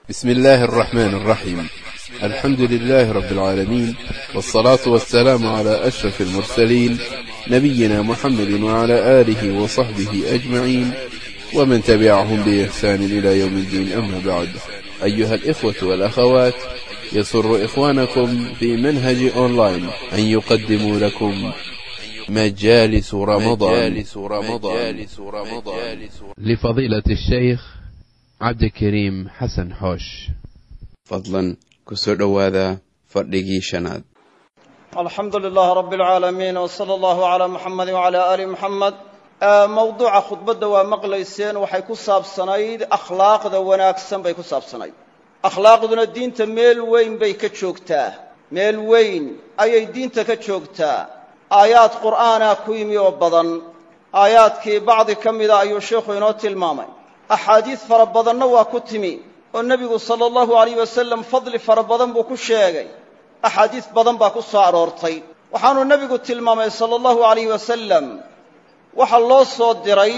بسم الله الرحمن الرحيم الحمد لله رب العالمين والصلاة والسلام على أشرف المرسلين نبينا محمد وعلى آله وصحبه أجمعين ومن تبعهم بإحسان إلى يوم الدين أما بعد أيها الإخوة والأخوات يسر إخوانكم في منهج أونلاين أن يقدموا لكم مجالس رمضان مجالس رمضان لفضيلة الشيخ عبد الكريم حسن حوش fadlan ku soo dhowaada fadhigii shanaad alxamdu lilaah rabi alcaalamiin w sala allahu calaa muxamedi wacalaa aali muxamed mawduuca khudbadda waa maqlayseen waxay ku saabsanayd akhlaaqda wanaagsan bay ku saabsanayd akhlaaqduna diinta meel weyn bay ka joogtaa meel weyn ayay diinta ka joogtaa aayaad qur'aana ku yimi oo badan aayaadkii bacdi ka mida ayuu sheikhu inoo tilmaamay axaadiis fara badanna waa ku timi oo nebigu sala allahu alayh wasalam fadli fara badan buu ku sheegay axaadiis badan baa ku soo aroortay waxaanuu nebigu tilmaamay sala allahu alayh wasalam waxaa loo soo diray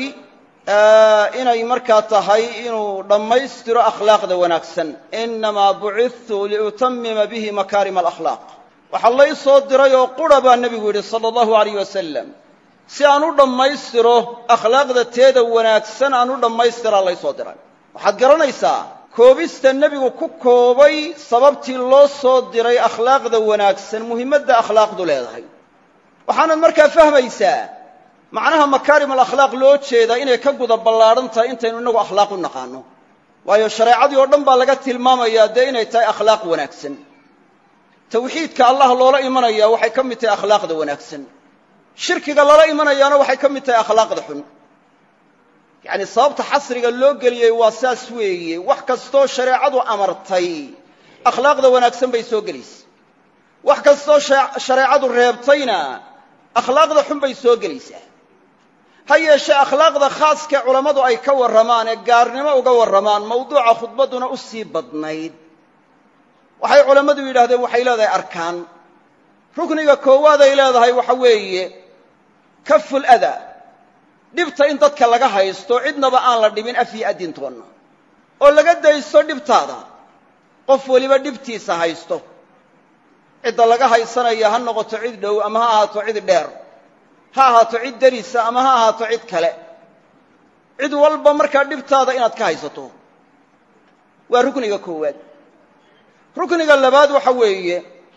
inay markaa tahay inuu dhammaystiro akhlaaqda wanaagsan innamaa bucidtu liutamima bihi makaarima alakhlaaq waxaa lay soo diray oo qura baa nebigu yidhi sala allahu alayh wasalam si aan u dhammaystiro akhlaaqda teeda wanaagsan aan u dhammaystiraa lay soo diray waxaad garanaysaa koobista nebigu ku koobay sababtii loo soo diray akhlaaqda wanaagsan muhimmadda akhlaaqdu leedahay waxaanad markaa fahmaysaa macnaha makaarim alakhlaaq loo jeedaa inay ka guda ballaadhan tahay intaynu innagu akhlaaq u naqaano waayo shareecadii oo dhan baa laga tilmaamayaa dee inay tahay akhlaaq wanaagsan tawxiidka allah loola imanayaa waxay ka mid tahay akhlaaqda wanaagsan shirkiga lala imanayaana waxay ka mid tahay akhlaaqda xun yacni sababta xasriga loo geliyey waa saas weeye wax kastoo shareecadu amartay akhlaaqda wanaagsan bay soo gelaysa wax kastoo shareecadu reebtayna akhlaaqda xun bay soo gelaysaa ha yeeshee akhlaaqda khaaskee culammadu ay ka warramaan ee gaarnimo uga warramaan mawduuca khudbadduna u sii badnayd waxay culammadu yidhahdeen waxay leedahay arkaan rukniga koowaad ay leedahay waxa weeye kaful ada dhibta in dadka laga haysto cidnaba aan la dhibin af iyo adintoonna oo laga daysto dhibtaada qof weliba dhibtiisa haysto cidda laga haysanaya ha noqoto cid dhow ama ha ahaato cid dheer ha ahaato cid derisa ama ha ahaato cid kale cid walba markaa dhibtaada inaad ka haysato waa rukniga koowaad rukniga labaad waxa weeye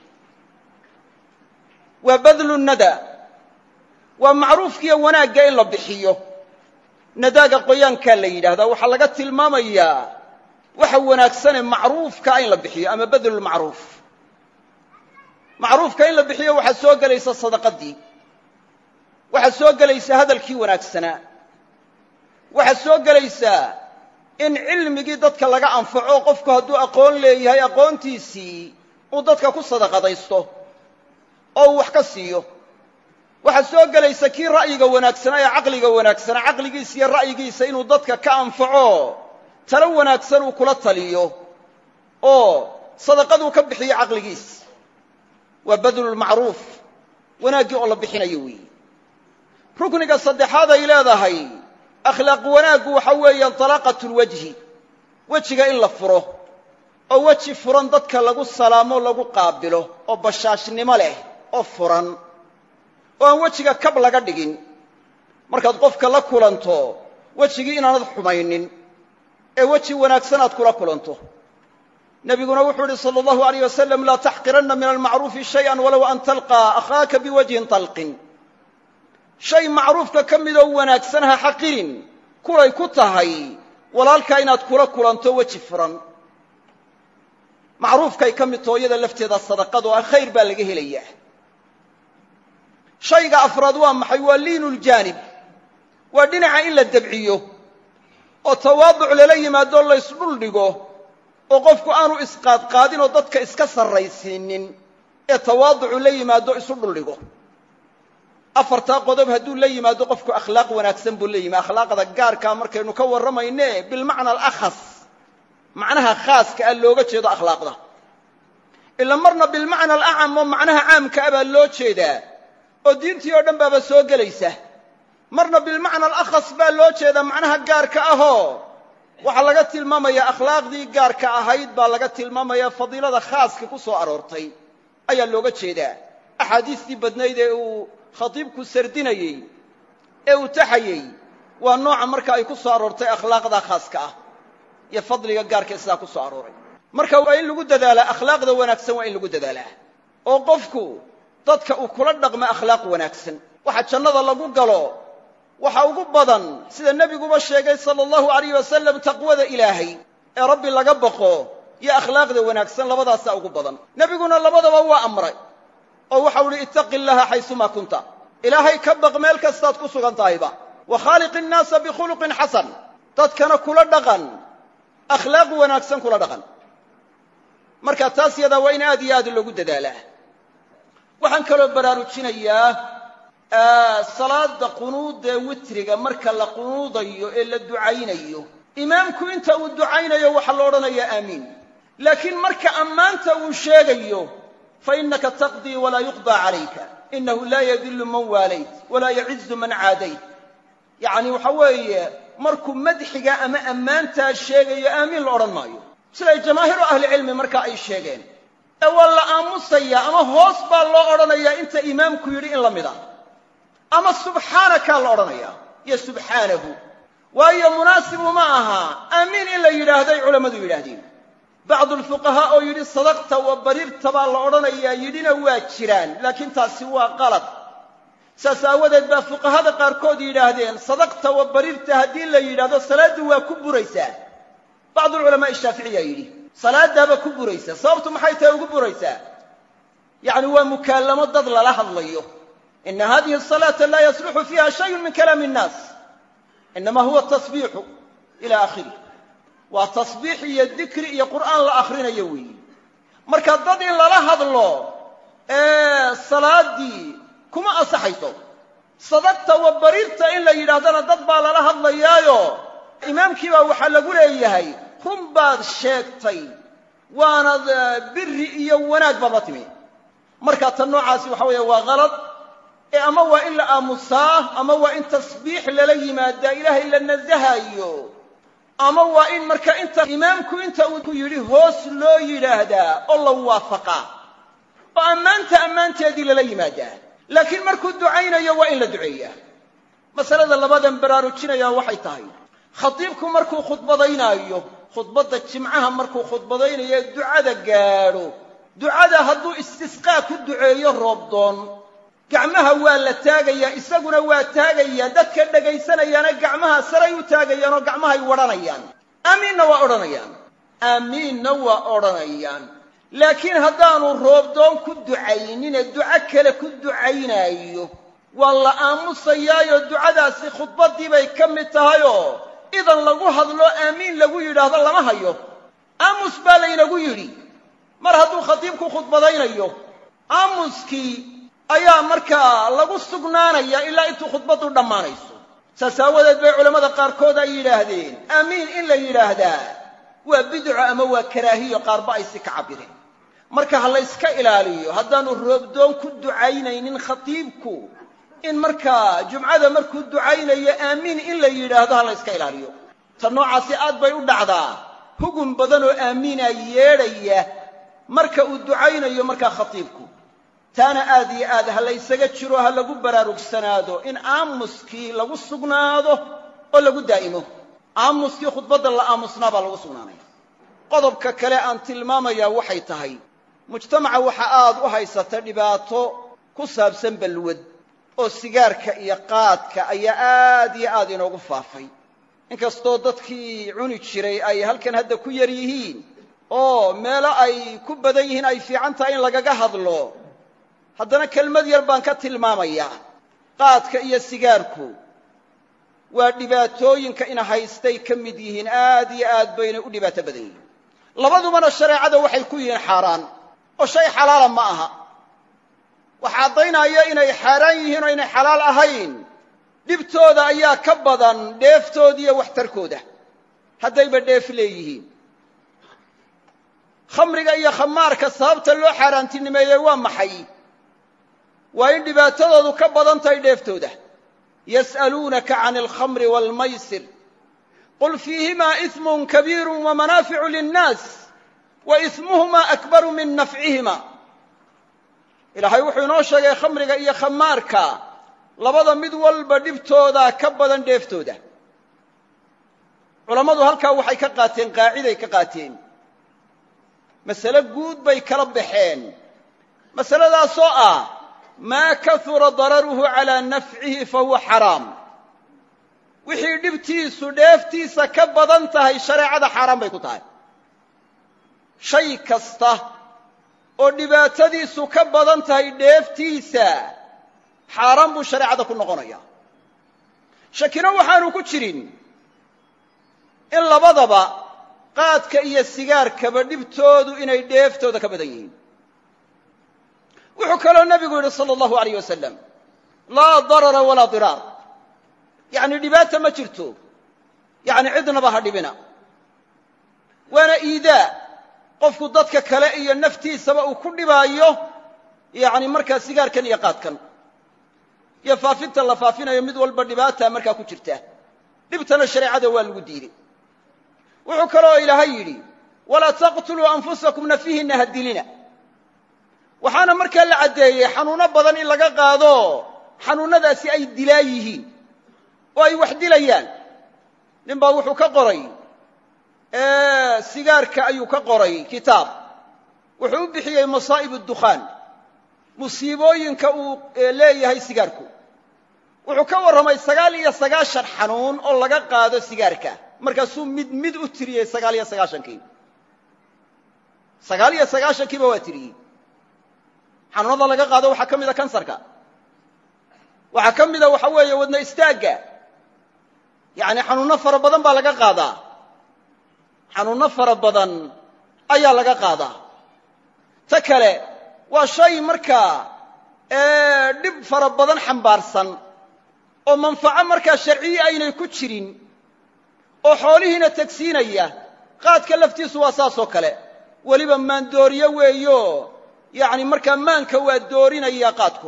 waa badlu nada waa macruufkiiyo wanaagga in la bixiyo nadaaga qoyaankaa la yidhaahdaa waxaa laga tilmaamayaa waxa wanaagsanee macruufka in la bixiyo ama badlulmacruuf macruufka in la bixiyo waxaa soo gelaysa sadaqadii waxaa soo gelaysa hadalkii wanaagsanaa waxaa soo gelaysaa in cilmigii dadka laga anfaco qofku hadduu aqoon leeyahay aqoontiisii uu dadka ku sadaqadaysto oo uu wax ka siiyo waxaa soo gelaysa kii ra'yiga wanaagsanaa ee caqliga wanaagsanaa caqligiisa iyo ra'yigiisa inuu dadka ka anfaco talo wanaagsan uu kula taliyo oo sadaqaduu ka bixiyo caqligiis waa badlulmacruuf wanaaggii oo la bixinayo weeye rukniga saddexaad ay leedahay akhlaaq wanaaggu waxa weeye talaaqatulwajhi wejiga in la furo oo weji furan dadka lagu salaamo lagu qaabilo oo bashaashnimo leh oo furan oo aan wejiga kab laga dhigin markaad qofka la kulanto wejigii inaanad xumaynin ee weji wanaagsan aad kula kulanto nebiguna wuxuu idhi sala allahu alayh wasalam laa taxqiranna min almacruufi shayئan walow an talqaa akhaaka biwajhin talqin shay macruufka ka midoo wanaagsan ha xaqirin kulay ku tahay walaalkaa inaad kula kulanto weji furan macruufkay ka mid taho iyada lafteeda sadaqad oo khayr baa laga helayaa shayga afraad waa maxay waa liinu ljaanib waa dhinaca in la debciyo oo tawaaduc lala yimaado laysdhul dhigo oo qofku aanu isqaadqaadin oo dadka iska sarraysiinin ee tawaaducu la yimaado isu dhuldhigo afartaa qodob hadduu la yimaado qofku akhlaaq wanaagsan buu la yimi akhlaaqda gaarkaa markaynu ka warramayne bilmacna alakhas macnaha khaaska ah looga jeedo akhlaaqda ila marna bilmacna alacam oo macnaha caamka ah baa loo jeedaa oo diintii oo dhan baaba soo gelaysa marna bilmacna alakhas baa loo jeedaa macnaha gaarka ahoo waxaa laga tilmaamayaa akhlaaqdii gaarka ahayd baa laga tilmaamaya fadiilada khaaska ku soo aroortay ayaa looga jeedaa axaadiistii badnayd ee uu khatiibku sardinayey ee uu taxayey waa nooca marka ay ku soo aroortay akhlaaqda khaaska ah iyo fadliga gaarkae sidaa ku soo arooray marka waa in lagu dadaalaa akhlaaqda wanaagsan waa in lagu dadaalaa oo qofku dadka uu kula dhaqmo akhlaaq wanaagsan waxa jannada lagu galo waxa ugu badan sida nebiguba sheegay sala allahu alayh wasalam taqwada ilaahay ee rabbi laga baqo iyo akhlaaqda wanaagsan labadaasaa ugu badan nebiguna labadaba waa amray oo waxau uhi ittaqi llaha xaysumaa kunta ilaahay ka baq meel kastaad ku sugan tahayba wa khaaliqi innaasa bikhuluqin xasan dadkana kula dhaqan akhlaaq wanaagsan kula dhaqan marka taas yadaa waa in aad iyo aad loogu dadaalaa waxaan kaloo baraarujinayaa salaada qunuudee witriga marka la qunuudayo ee la ducaynayo imaamku inta uu ducaynayo waxaa la odhanayaa aamiin laakiin marka ammaanta uu sheegayo fa innaka taqdii walaa yuqdaa calayka inahu laa yadillu man waalayt walaa yacizu man caadayt yacni waxa weeye markuu madxiga ama ammaantaa sheegayo aamiin la odhan maayo siday jamaahiiru ahlicilmi markaa ay sheegeen ee waa la aamusayaa ama hoos baa loo odhanayaa inta imaamku yidhi in la mid a ama subxaanakaa la odhanayaa iyo subxaanahu waayo munaasibu ma aha aamiin in la yidhaahday culammadu yidhaahdeen bacdu alfuqahaa oo yidhi sadaqta wa bariirta baa la odhanayaa yidhina waa jiraan laakiin taasi waa qalad saas aawadeed baa fuqahada qaarkood yidhaahdeen sadaqta wa bariirta haddii la yidhaahdo salaaddu waa ku buraysaa bacdu alculamaai shaaficiya yidhi salaadaaba ku buraysa sababtu maxay tahay ugu buraysaa yacni waa mukaalamo dad lala hadlayo ina hadihi asalaata laa yasluxu fiiha shayun min kalaami innaas inama huwa tasbiixu ila akhirih waa tasbiix iyo dikri iyo qur'aan la akhrinayo weeyi marka dad in lala hadlo ee salaaddii kuma ansaxayso sadaqta wa bariirta in la yidhaahdana dad baa lala hadlayaayo imaamkii baa waxaa lagu leeyahay run baad sheegtay waanad biri iyo wanaag baad la timi marka tan noocaasi waxa weeye waa kalad ee ama waa in la aamusaa ama waa in tasbiix lala yimaadaa ilaahay la nasahayo ama waa in marka inta imaamku inta uu ku yidhi hoos loo yidhaahdaa oo la waafaqaa oo ammaanta ammaanteedii lala yimaadaa laakiin markuu ducaynayo waa in la duceeyaa masalada labadan baraarujinaya waxay tahay khatiibku markuu khudbadaynaayo khudbadda jimcaha markuu khudbadaynayo ee ducada gaadho ducada hadduu istisqaa ku duceeyo roobdoon gacmaha waa la taagayaa isaguna waa taagayaa dadka dhagaysanayaana gacmaha saray u taagayaan oo gacmahay wadhanayaan aamiinna waa odhanayaan aamiinna waa odhanayaan laakiin haddaanu roobdoon ku ducaynine duco kale ku ducaynaayo waa la aamusayaayo ducadaasi khudbaddii bay ka mid tahayoo idan lagu hadlo aamiin lagu yidhaahdo lama hayo aamus baa laynagu yidhi mar hadduu khatiibku khudbadaynayo aamuskii ayaa markaa lagu sugnaanaya ilaa intuu khudbaddu dhammaanayso saas aawadeed bay culammada qaarkood ay yidhaahdeen aamiin in la yidhaahdaa waa bidco ama waa karaahiyo qaarba ay si ka cabbireen marka ha la yska ilaaliyo haddaanu roobdoon ku ducaynaynin khatiibku in markaa jumcada markuu ducaynayo aamiin in la yidhaahdo ha la yska ilaaliyo ta noocaasi aad bay u dhacdaa hugun badan oo aamiina yeedhaya marka uu ducaynayo markaa khatiibku taana aad iyo aad ha laysaga jiro ha lagu baraarugsanaado in aamuskii lagu sugnaado oo lagu daa'imo aamuskii khudbadda la aamusnaa baa lagu sugnaanaya qodobka kale aan tilmaamayaa waxay tahay mujtamaca waxa aad u haysata dhibaato ku saabsan balwad oo sigaarka iyo qaadka ayaa aad iyo aad inoogu faafay inkastoo dadkii cuni jiray ay halkan hadda ku yar yihiin oo meelo ay ku badan yihiin ay fiican tahay in lagaga hadlo haddana kelmad yar baan ka tilmaamayaa qaadka iyo sigaarku waa dhibaatooyinka ina haystay ka mid yihiin aad iyo aad bayna u dhibaato badan yihiin labadubana shareecada waxay ku yihiin xaaraan oo shay xalaala ma aha waxa caddaynaya inay xaaraan yihiin oo inay xalaal ahayn dhibtooda ayaa ka badan dheeftooda iyo waxtarkooda haddayba dheef leeyihiin khamriga iyo khamaarka sababta loo xaaraantinimeeyey waa maxay waa in dhibaatadoodu ka badan tahay dheeftooda yas'aluunaka can alkhamri waalmaysir qul fiihimaa ismun kabiiru wamanaaficu linnaas wa ismuhumaa akbaru min nafcihima ilaahay wuxuu inoo sheegay khamriga iyo khamaarka labada mid walba dhibtooda ka badan dheeftooda culammadu halkaa waxay ka qaateen qaaciday ka qaateen masale guud bay kala baxeen masaladaasoo ah maa kahura dararuhu calaa nafcihi fa huwa xaraam wixii dhibtiisu dheeftiisa ka badan tahay shareecada xaaraan bay ku tahay shay kasta oo dhibaatadiisu ka badan tahay dheeftiisa xaaraan buu shareecada ku noqonaya shakino waxaanu ku jirin in labadaba qaadka iyo sigaarkaba dhibtoodu inay dheeftooda ka badan yihiin wuxuu kaloo nebigu yidhi sala allahu alayh wasalam laa darara walaa diraar yacni dhibaata ma jirto yacni cidnaba ha dhibina waana iidaa qofku dadka kale iyo naftiisaba uu ku dhibaayo yacni markaa sigaarkan iyo qaadkan iyo faafinta la faafinayo mid walba dhibaata markaa ku jirta dhibtana shareecada waa lagu diiday wuxuu kaloo ilaahay yidhi walaa taqtuluu anfusakum nafihinna ha dilina waxaana markaa la caddeeyey xanuunno badan in laga qaado xanuunnadaasi ay dilaa yihiin oo ay wax dilayaan nin baa wuxuu ka qoray sigaarka ayuu ka qoray kitaab wuxuu u bixiyey masaa'ib addukhaan musiibooyinka uu leeyahay sigaarku wuxuu ka warramay sagaal iyo sagaashan xanuun oo laga qaado sigaarka markaasuu mid mid u tiriyey sagaal iyo sagaashankii sagaal iyo sagaashankiiba waa tiriyey xanuunada laga qaado waxaa ka mida kansarka waxaa ka mida waxa weeye wadna istaagga yacni xanuunno fara badan baa laga qaadaa xanuunno fara badan ayaa laga qaadaa ta kale waa shay markaa dhib fara badan xambaarsan oo manfaco markaa sharciyi aynay ku jirin oo xoolihiina tegsiinaya qaadka laftiisu waa saasoo kale weliba maandooriyo weeyo yacni markaa maanka waa doorinaya qaadku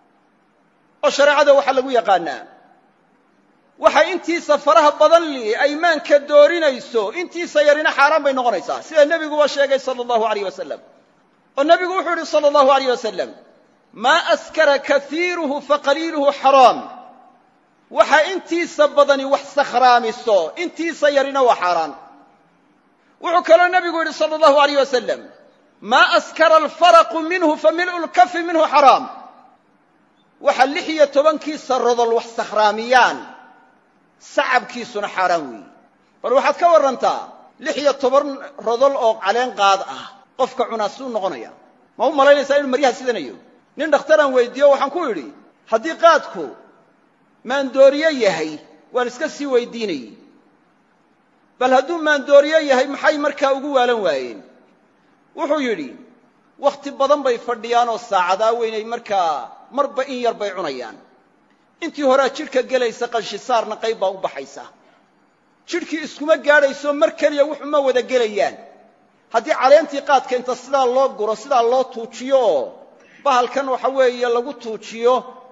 oo shareecada waxaa lagu yaqaanaa waxa intiisa faraha badan li ay maanka doorinayso intiisa yarina xaaraan bay noqonaysaa sida nebiguba sheegay sala allahu alayh wasalam oo nebigu wuxuu yidhi sala allahu alayh wasalam maa askara kaiiruhu faqaliiluhu xaraam waxa intiisa badani wax sakhraamiso intiisa yarina waa xaaraan wuxuu kaloo nebigu yidhi sala allahu alayh wasalam maa askara alfaraqu minhu fa mil'u lkafi minhu xaraam waxa lix iyo tobankiisa rodol wax sakhraamiyaan sacabkiisuna xaaraan weeyi bal waxaad ka warrantaa lix iyo toban rodol oo caleen qaad ah qofka cunaa suu noqonaya ma u malaynaysaa inuu maryaha sidanayo nin dhakhtaraan weyddiiyo waxaan ku idhi haddii qaadku maandooriye yahay waan iska sii weydiinayey bal hadduu maandooriye yahay maxay markaa ugu waalan waayeen wuxuu yidhi wakhti badan bay fadhiyaan oo saacadaa weynay markaa marba in yar bay cunayaan intii horea jidhka gelaysa qanshisaarna qayb baa u baxaysa jidhkii iskuma gaadhayso mar keliya wuxuma wada gelayaan haddii caleentii qaadka inta sidaa loo guro sidaa loo tuujiyo oo bahalkan waxa weeye lagu tuujiyo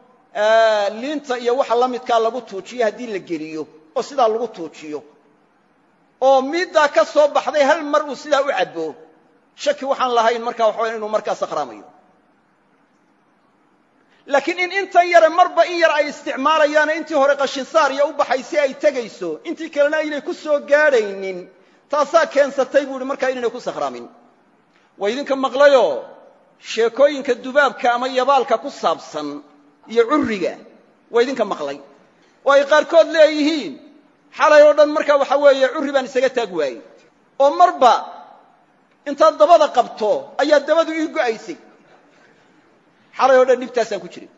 liinta iyo waxa la midkaa lagu tuujiyo haddii la geliyo oo sidaa lagu tuujiyo oo miiddaa ka soo baxday hal mar uu sidaa u cabbo shaki waxaan lahayn markaa waxa waya inuu markaa sakhraamayo laakiin in intan yare marba in yar ay isticmaalayaane intii hore qashinsaar iyo u baxay si ay tegayso intii kalena aynay ku soo gaadhaynin taasaa keensatay buu ihi markaa inaynay ku sakhraamin waa idinka maqlayoo sheekooyinka dubaabka ama yabaalka ku saabsan iyo curriga waa idinka maqlay oo ay qaarkood leeyihiin xalay oo dhan markaa waxa weeye curri baan isaga taag waayey oo marba intaad dabada qabto ayaa dabadu ii go'aysay xalay oo dhan dhibtaasaan ku jiray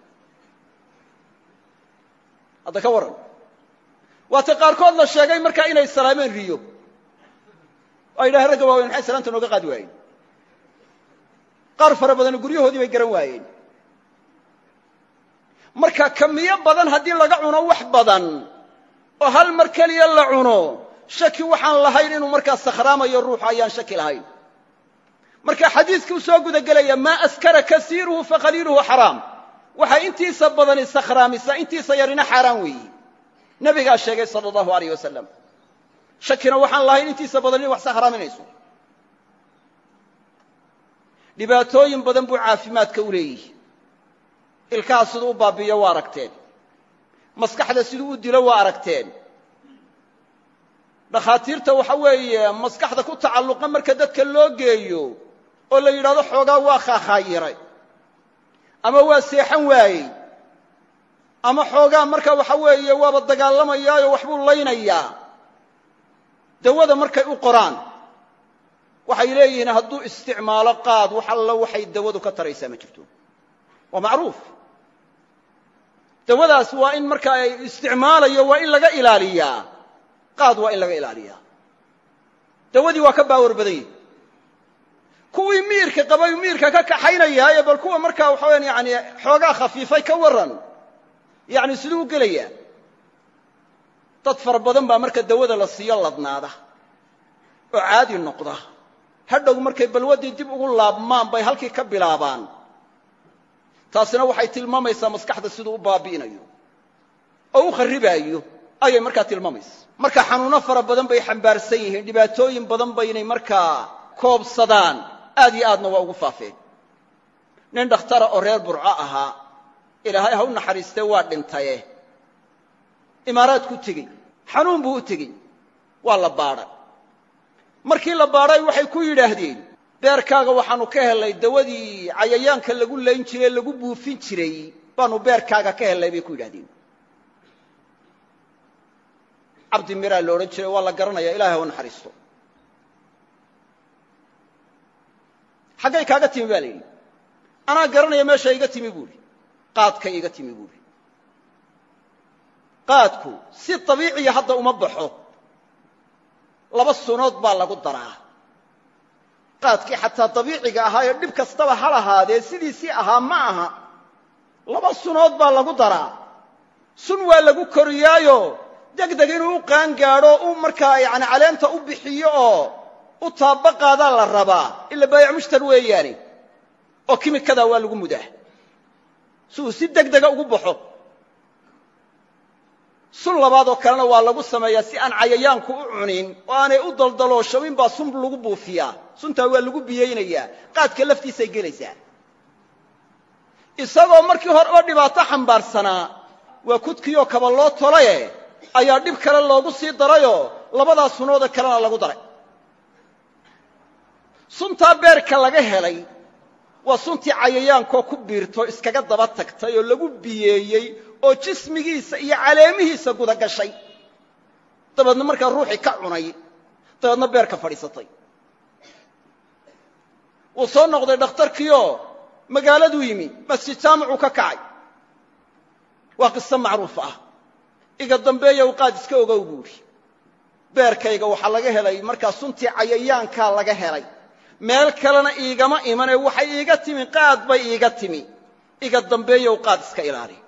hadda ka warran waata qaarkood la sheegay markaa inay salaameen riyo oo ay yidhahen ragga waaweyn maxay salaanta nooga qaadi waayeen qaar fara badanna guryahoodii bay garan waayeen marka kamiyo badan haddii laga cuno wax badan oo hal mar keliya la cuno shaki waxaan lahayn inuu markaa sakhraamayo ruuxu ayaan shaki lahayn marka xadiiskuu soo guda gelaya maa askara kasiiruhu faqaliiluhu xaraam waxay intiisa badani sakhraamisa intiisa yarina xaaraan weeyi nebigaa sheegay sala allahu alayh wasalam shakina waxaan lahayn intiisa badan inay wax sahraaminayso dhibaatooyin badan buu caafimaadka u leeyihi ilkaha siduu u baabi'iyo waa aragteen maskaxda siduu u dilo waa aragteen dhakhaatiirta waxa weeye maskaxda ku tacalluqa marka dadka loo geeyo oo la yidhahdo xoogaa waa khaakaayiray ama waa seexan waayey ama xoogaa marka waxa weeye waaba dagaalamayaayo waxbuu laynayaa dawada markay u qoraan waxay leeyihiin hadduu isticmaalo qaad wax allo waxay dawadu ka taraysaa ma jirto waa macruuf dawadaas waa in marka ay isticmaalayo waa in laga ilaaliyaa qaad waa in laga ilaaliyaa dawadii waa ka baawar badan yihi kuwii miirka qabay miirka ka kaxaynayaaye bal kuwa markaa waxa weyaan yani xoogaa khafiifay ka warran yani siduu u gelayaa dad fara badan baa marka dawada la siiyo ladnaada oo caadi noqda hadhow markay balwaddii dib ugu laabmaan bay halkii ka bilaabaan taasina waxay tilmaamaysaa maskaxda siduu u baabi'inayo oo u kharribaayo ayay markaa tilmaamaysa marka xanuuno fara badan bay xambaarsan yihiin dhibaatooyin badan baynay markaa koobsadaan aad iyo aadna waa ugu faafeen nin dhakhtara oo reer burco ahaa ilaahay ha u naxariistee waa dhintaye imaaraadku tegey xanuun buu u tegey waa la baadhay markii la baadhay waxay ku yidhaahdeen beerkaaga waxaannu ka hellay dawadii cayayaanka lagu layn jiray lagu buufin jiray baanu beerkaaga ka hellay bay ku yidhahdeen cabdi miraa la odhan jiray waa la garanaya ilahay ha u naxariisto xaggay kaaga timi ba la yidhi anaa garanaya meesha iga timi buuhi qaadkay iga timi buuhi qaadku si dabiiciya hadda uma baxo laba sunood baa lagu daraa qaadkii xataa dabiiciga ahaa ee dhib kastaba ha lahaadee sidiisii ahaa ma aha laba sunood baa lagu daraa sun waa lagu koriyaayo degdeg inuu u qaan gaadho u markaa yani caleenta u bixiyo oo u taaba qaadaa la rabaa ila baayac mushtar weeyaane oo kimikadaa waa lagu mudaa si uu si degdega ugu baxo sun labaad oo kalena waa lagu sameeyaa si aan cayayaanku u cunin oo aanay u daldalooshamin baa sun lagu buufiyaa suntaa waa lagu biyaynayaa qaadka laftiisay gelaysaa isagoo markii hore oo dhibaato xambaarsanaa waa kudkiioo kaba loo tolaye ayaa dhib kale loogu sii darayoo labadaa sunoode kalena lagu daray suntaa beerka laga helay waa suntii cayayaankoo ku biirto iskaga daba tagtay oo lagu biyeeyey oo jismigiisa iyo caleemihiisa guda gashay dabeedna markaa ruuxii ka cunay dabeedna beerka fadhiisatay wuu soo noqday dhakhtarkiioo magaaladuu yimi masjid jaamicuu ka kacay waa qiso macruuf ah iga dambeeya u qaad iska ogow buuhi beerkayga waxaa laga helay markaa suntii cayayaankaa laga helay meel kalena iigama imanee waxay iiga timi qaad bay iiga timi iga dambeeyow qaad iska ilaali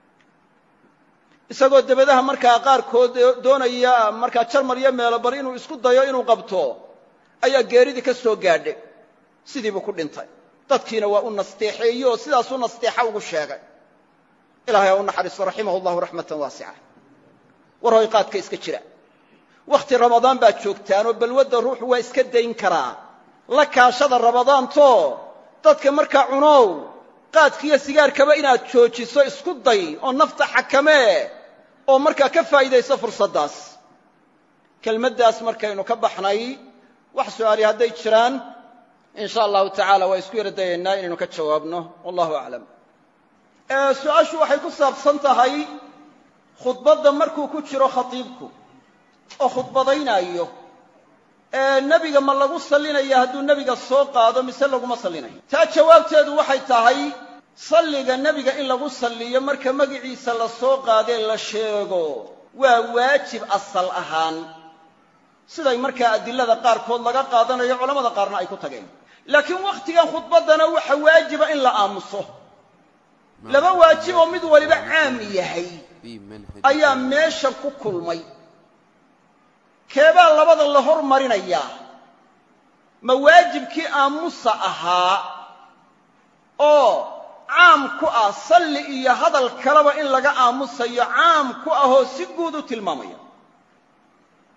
isagoo dabadaha markaa qaarkood doonaya markaa jarmal iyo meelo bal inuu isku dayo inuu qabto ayaa geeridii ka soo gaadhay sidiibuu ku dhintay dadkiina waa u nasteexeeye oo sidaasuu nasteexa ugu sheegay ilahay ha u naxariisto raximah llahu raxmatan waasica war hoy qaadka iska jira wakhti ramadaan baad joogtaanoo balwadda ruuxu waa iska dayn karaa la kaashada ramadaanto dadka markaa cunow qaadkiiyo sigaarkaba inaad joojiso isku day oo nafta xakamee oo markaa ka faa'iidayso fursaddaas kelmaddaas markaynu ka baxnay wax su'aali hadday jiraan in sha allahu tacaala waa isku yara dayaynaa inaynu ka jawaabno wallahu aclam su-aashu waxay ku saabsan tahay khudbadda markuu ku jiro khatiibku oo khudbadaynaayo nebiga ma lagu sallinaya hadduu nebiga soo qaado mise laguma sallinayo taa jawaabteedu waxay tahay salliga nebiga in lagu salliyo marka magiciisa la soo qaadee la sheego waa waajib asal ahaan siday markaa adilada qaarkood laga qaadanayo culamada qaarna ay ku tageen laakiin wakhtigan khudbaddana waxa waajiba in la aamuso laba waajib oo mid waliba caam yahay ayaa meeshan ku kulmay keebaa labada la hormarinayaa ma waajibkii aamusa ahaa oo caam ku ah salli iyo hadal kaleba in laga aamusayo caam ku ahoo si guud u tilmaamaya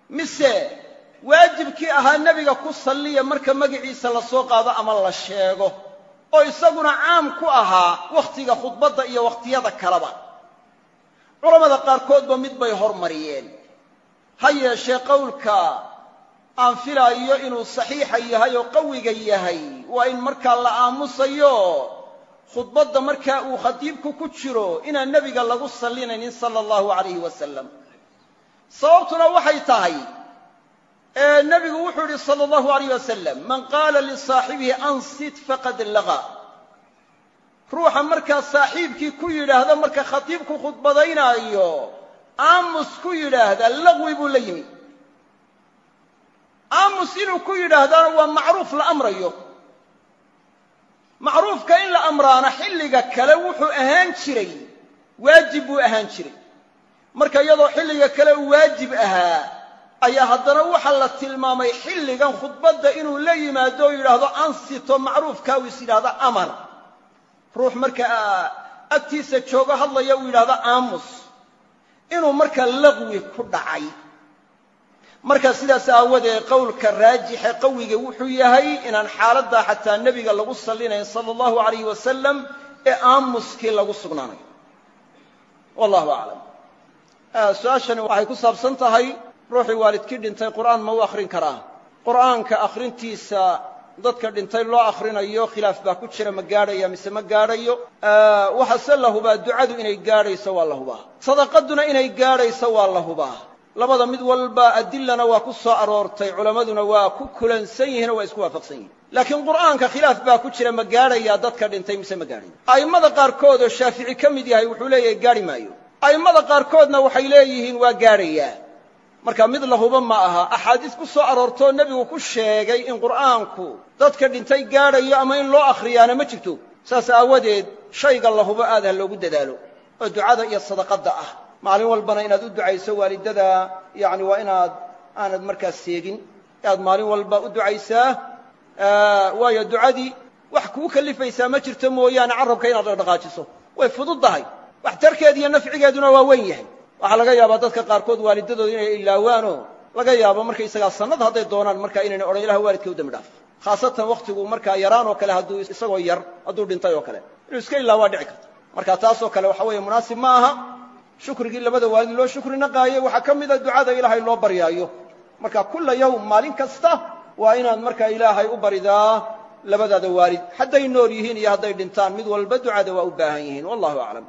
mise waajibkii ahaa nebiga ku salliya marka magaciisa la soo qaado ama la sheego oo isaguna caam ku ahaa wakhtiga khudbadda iyo wakhtiyada kaleba culammada qaarkoodba mid bay hormariyeen ha yeeshee qowlka aan filaayo inuu saxiixa yahay oo qawiga yahay waa in markaa la aamusayo khudbadda markaa uu khatiibku ku jiro inaan nebiga lagu sallinaynin sala allahu calayhi wasalam sababtuna waxay tahay nebigu wuxuu yidhi sala allahu alayh wasalam man qaala lisaaxibihi ansit faqad laga ruuxa markaa saaxiibkii ku yidhaahda marka khatiibku khudbadaynaayo aamus ku yidhaahda laqwi buu la yimi aamus inuu ku yidhaahdana waa macruuf la amrayo macruufka in la amraana xilliga kale wuxuu ahaan jiray waajib buu ahaan jiray marka iyadoo xilliga kale uu waajib ahaa ayaa haddana waxaa la tilmaamay xilligan khudbadda inuu la yimaado oo yidhaahdo ansito macruufkaa uu is yidhaahdo amar ruux markaa agtiisa joogo hadlaya uu yidhaahdo aamus inuu marka laqwi ku dhacay marka sidaas aawadeed qowlka raajixe qawiga wuxuu yahay inaan xaaladdaa xataa nebiga lagu sallinayn sala allahu alayh wasalam ee aamuskii lagu sugnaanayo wallahu aclam su-aashani waxay ku saabsan tahay ruuxii waalidkii dhintay qur'aan ma u akhrin karaa qur'aanka akhrintiisa dadka dhintay loo akhrinayo khilaaf baa ku jira ma gaadhaya mise ma gaadhayo waxaase la hubaa ducadu inay gaadhayso waa la hubaa sadaqaduna inay gaadhayso waa la hubaa labada mid walba adilana waa ku soo aroortay culammaduna waa ku kulansan yihiin oo waa isku waafaqsan yihin laakiin qur'aanka khilaaf baa ku jira ma gaadhayaa dadka dhintay mise ma gaadhayo a'immada qaarkood oo shaafici ka mid yahay wuxuu leeyahay gaadhi maayo a'immada qaarkoodna waxay leeyihiin waa gaadhayaa marka mid la hubo ma aha axaadiis ku soo aroortoo nebigu ku sheegay in qur'aanku dadka dhintay gaadhayo ama in loo akhriyaana ma jirto saas aawadeed shayga la hubo aad ha loogu dadaalo oo ducada iyo sadaqadda ah maalin walbana inaad u ducayso waalidada yacni waa inaad aanad markaas seegin aad maalin walba u ducaysaa waayo ducadii wax kuu kalifaysaa ma jirto mooyaane carrabka inaad dhaqdhaqaajiso way fududdahay waxtarkeed iyo nafcigeeduna waa weyn yahay waxaa laga yaabaa dadka qaarkood waalidadooda inay ilaawaanoo laga yaabo markaysagaa sannad hadday doonaan markaa inayna odhan ilaha waalidka u dembi dhaaf khaasatan wakhtigu markaa yaraan oo kale hadduu isagoo yar hadduu dhintay oo kale inuu iska ilaawaa dhici karta marka taasoo kale waxa weeye munaasib ma aha shukrigii labada waalid loo shukri naqaayey waxaa ka mida ducada ilaahay loo baryaayo marka kulla yawm maalin kasta waa inaad markaa ilaahay u baridaa labadaada waalid hadday nool yihiin iyo hadday dhintaan mid walba ducada waa u baahan yihiin wallahu aclam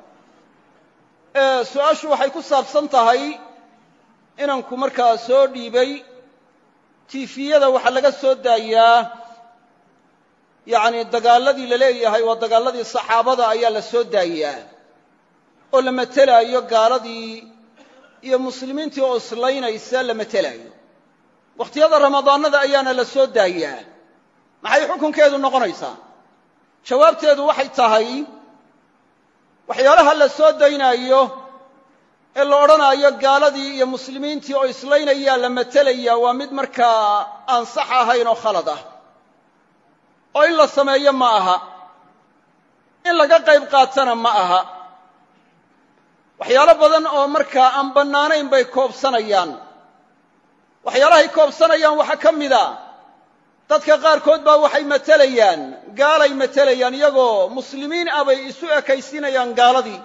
su-aashu waxay ku saabsan tahay inanku markaa soo dhiibay tiifiyada waxaa laga soo daayaa yacni dagaaladii la leeyahay waa dagaaladii saxaabada ayaa la soo daayaa oo la matelaayo gaaladii iyo muslimiintii oo islaynaysa la matelaayo wakhtiyada ramadaanada ayaana la soo daayaa maxay xukunkeedu noqonaysaa jawaabteedu waxay tahay waxyaalaha la soo daynaayo ee la odhanaayo gaaladii iyo muslimiintii oo islaynayaa la matelaya waa mid markaa aan sax ahayn oo khalad ah oo in la sameeyo ma aha in laga qayb qaatana ma aha waxyaalo badan oo markaa aan bannaanayn bay koobsanayaan waxyaalahay koobsanayaan waxaa ka mida dadka qaarkood baa waxay matelayaan gaalay matelayaan iyagoo muslimiin ah bay isu ekaysiinayaan gaaladii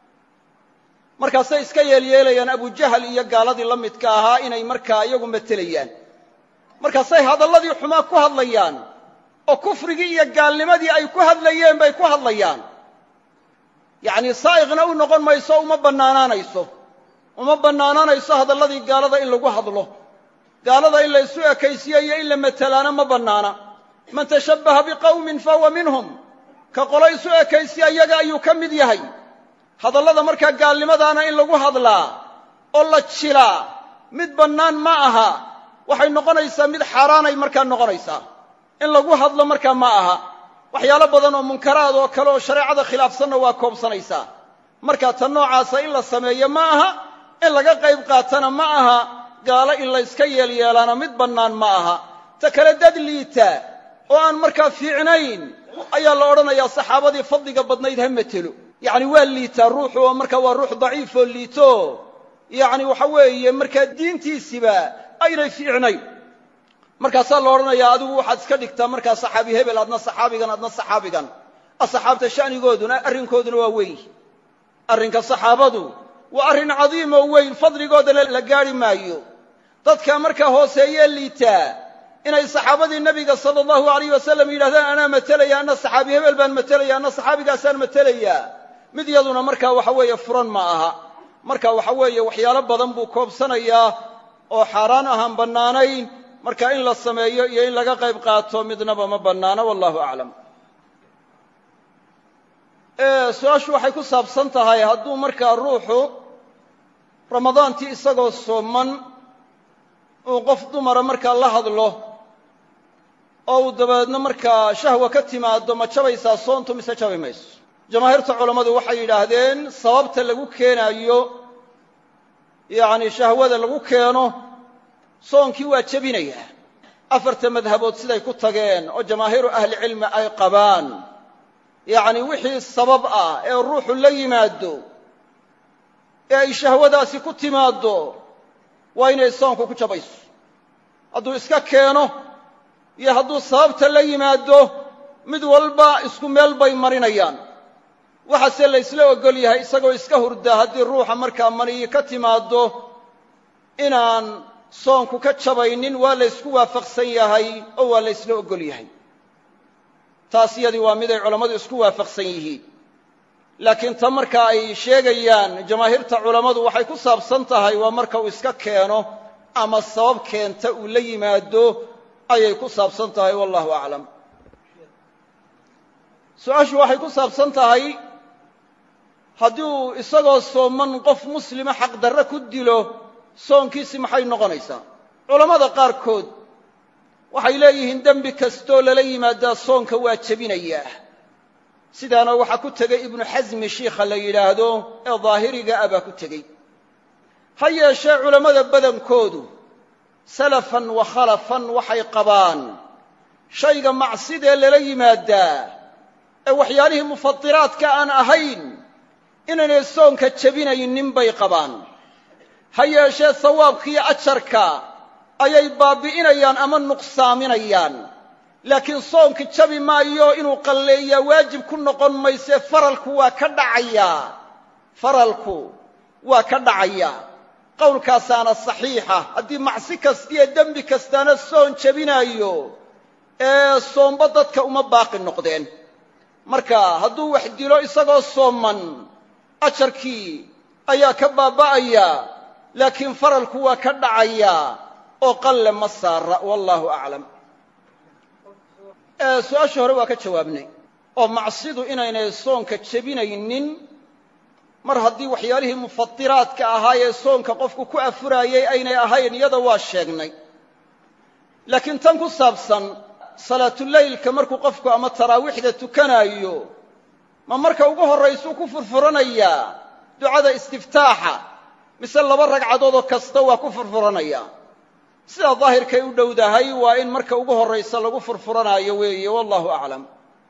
markaasay iska yeelyeelayaan abujahal iyo gaaladii la midka ahaa inay markaa iyagu matelayaan markaasay hadalladii xumaa ku hadlayaan oo kufrigii iyo gaalnimadii ay ku hadlayeen bay ku hadlayaan yacnii saa'iqna u noqon mayso uma bannaanaanayso uma bannaanaanayso hadalladii gaalada in lagu hadlo gaalada in la isu ekaysiyo iyo in la matelaana ma bannaana man tashabbaha biqawmin fahuwa minhum ka qolo isu ekaysiya iyaga ayuu ka mid yahay hadallada markaa gaalnimadaana in lagu hadlaa oo la jilaa mid bannaan ma aha waxay noqonaysaa mid xaaraanay markaa noqonaysaa in lagu hadlo markaa ma aha waxyaalo badan oo munkaraad oo kale oo shareecada khilaafsanna waa koobsanaysaa markaa ta noocaasa in la sameeyo ma aha in laga qayb qaatana ma aha gaalo in la yska yeelyeelaana mid bannaan ma aha ta kale dad liita oo aan markaa fiicnayn ayaa la odhanayaa saxaabadii fadliga badnayd ha matelo yacni waa liitaa ruuxu oo markaa waa ruux daciifoo liito yacni waxa weeye markaa diintiisiba aynay fiicnayn markaasaa la odhanayaa adigu waxaad iska dhigtaa markaa saxaabi hebel adna saxaabigan adna saxaabigan asxaabta sha'nigooduna arrinkooduna waa weyn arrinka saxaabadu waa arrin cadiim oo weyn fadligoodana la gaadhi maayo dadka markaa hooseeyee liitaa inay saxaabadii nebiga sala allahu alayh wasalam yidhahdaan anaa matelaya anna saxaabi hebel baan matelaya anna saxaabigaasaan matelayaa mid yaduna markaa waxa weeye furan ma aha marka waxa weeye waxyaalo badan buu koobsanayaa oo xaaraan ahaan bannaanayn marka in la sameeyo iyo in laga qayb qaato midnaba ma bannaano wallahu aclam su-aashu waxay ku saabsan tahay hadduu markaa ruuxu ramadaantii isagoo sooman uu qof dumara markaa la hadlo oo uu dabeedna markaa shahwa ka timaado ma jabaysaa soontu mise jabi mayso jamaahiirta culammadu waxay yidhaahdeen sababta lagu keenaayo yacni shahwada lagu keeno soonkii waa jebinayaa afarta madhabood siday ku tageen oo jamaahiiru ahlicilmi ay qabaan yacni wixii sabab ah ee ruuxu la yimaado ee ay shahwadaasi ku timaaddo waa inay soonku ku jabayso hadduu iska keeno iyo hadduu sababta la yimaado mid walba isku meel bay marinayaan waxaase la ysla ogol yahay isagoo iska hurda haddii ruuxa markaa maniyi ka timaaddo inaan soonku ka jabaynin waa la ysku waafaqsan yahay oo waa la ysla ogol yahay taas yadii waa miday culammadu isku waafaqsan yihiin laakiin ta marka ay sheegayaan jamaahiirta culammadu waxay ku saabsan tahay waa marka uu iska keeno ama sabab keenta uu la yimaado ayay ku saabsan tahay wallahu aclam su-aashu waxay ku saabsan tahay haddii uu isagoo sooman qof muslima xaqdarre ku dilo soonkiisi maxay noqonaysaa culammada qaarkood waxay leeyihiin dembi kastoo lala yimaadaa soonka waa jebinayaa sidaana waxaa ku tegey ibnu xasmi shiikha la yidhaahdo ee daahiriga ah baa ku tegey ha yeeshee culammada badankoodu salafan wa khalafan waxay qabaan shayga macsidee lala yimaadaa ee waxyaalihii mufadiraadka aan ahayn inaynay soonka jebinaynin bay qabaan ha yeeshee sawaabkiiyo ajarka ayay baabi'inayaan ama nuqsaaminayaan laakiin soonka jabi maayo inuu qalleeyaa waajib ku noqon maysee faralku waa ka dhacayaa faralku waa ka dhacayaa qowlkaasaana saxiixa haddii macsi kastiyo dembi kastaana soon jebinaayo ee soomba dadka uma baaqi noqdeen marka hadduu wax dilo isagoo sooman ajarkii ayaa ka baaba'aya laakiin faralku waa ka dhacayaa oo qalle ma saara wallaahu aclam su-aashii hore waa ka jawaabnay oo macsidu inaynay soonka jebinaynin mar haddii waxyaalihii mufadiraadka ahaayee soonka qofku ku afuraayey aynay ahayn iyada waa sheegnay laakiin tan ku saabsan salaatuleylka markuu qofku ama taraawiixda tukanaayo ma marka ugu horraysuu ku furfuranayaa ducada istiftaaxa mise laba ragcadoodoo kasta waa ku furfuranaya sidaa daahirkay u dhowdahay waa in marka ugu horraysa lagu furfuranaayo weeye wallahu aclam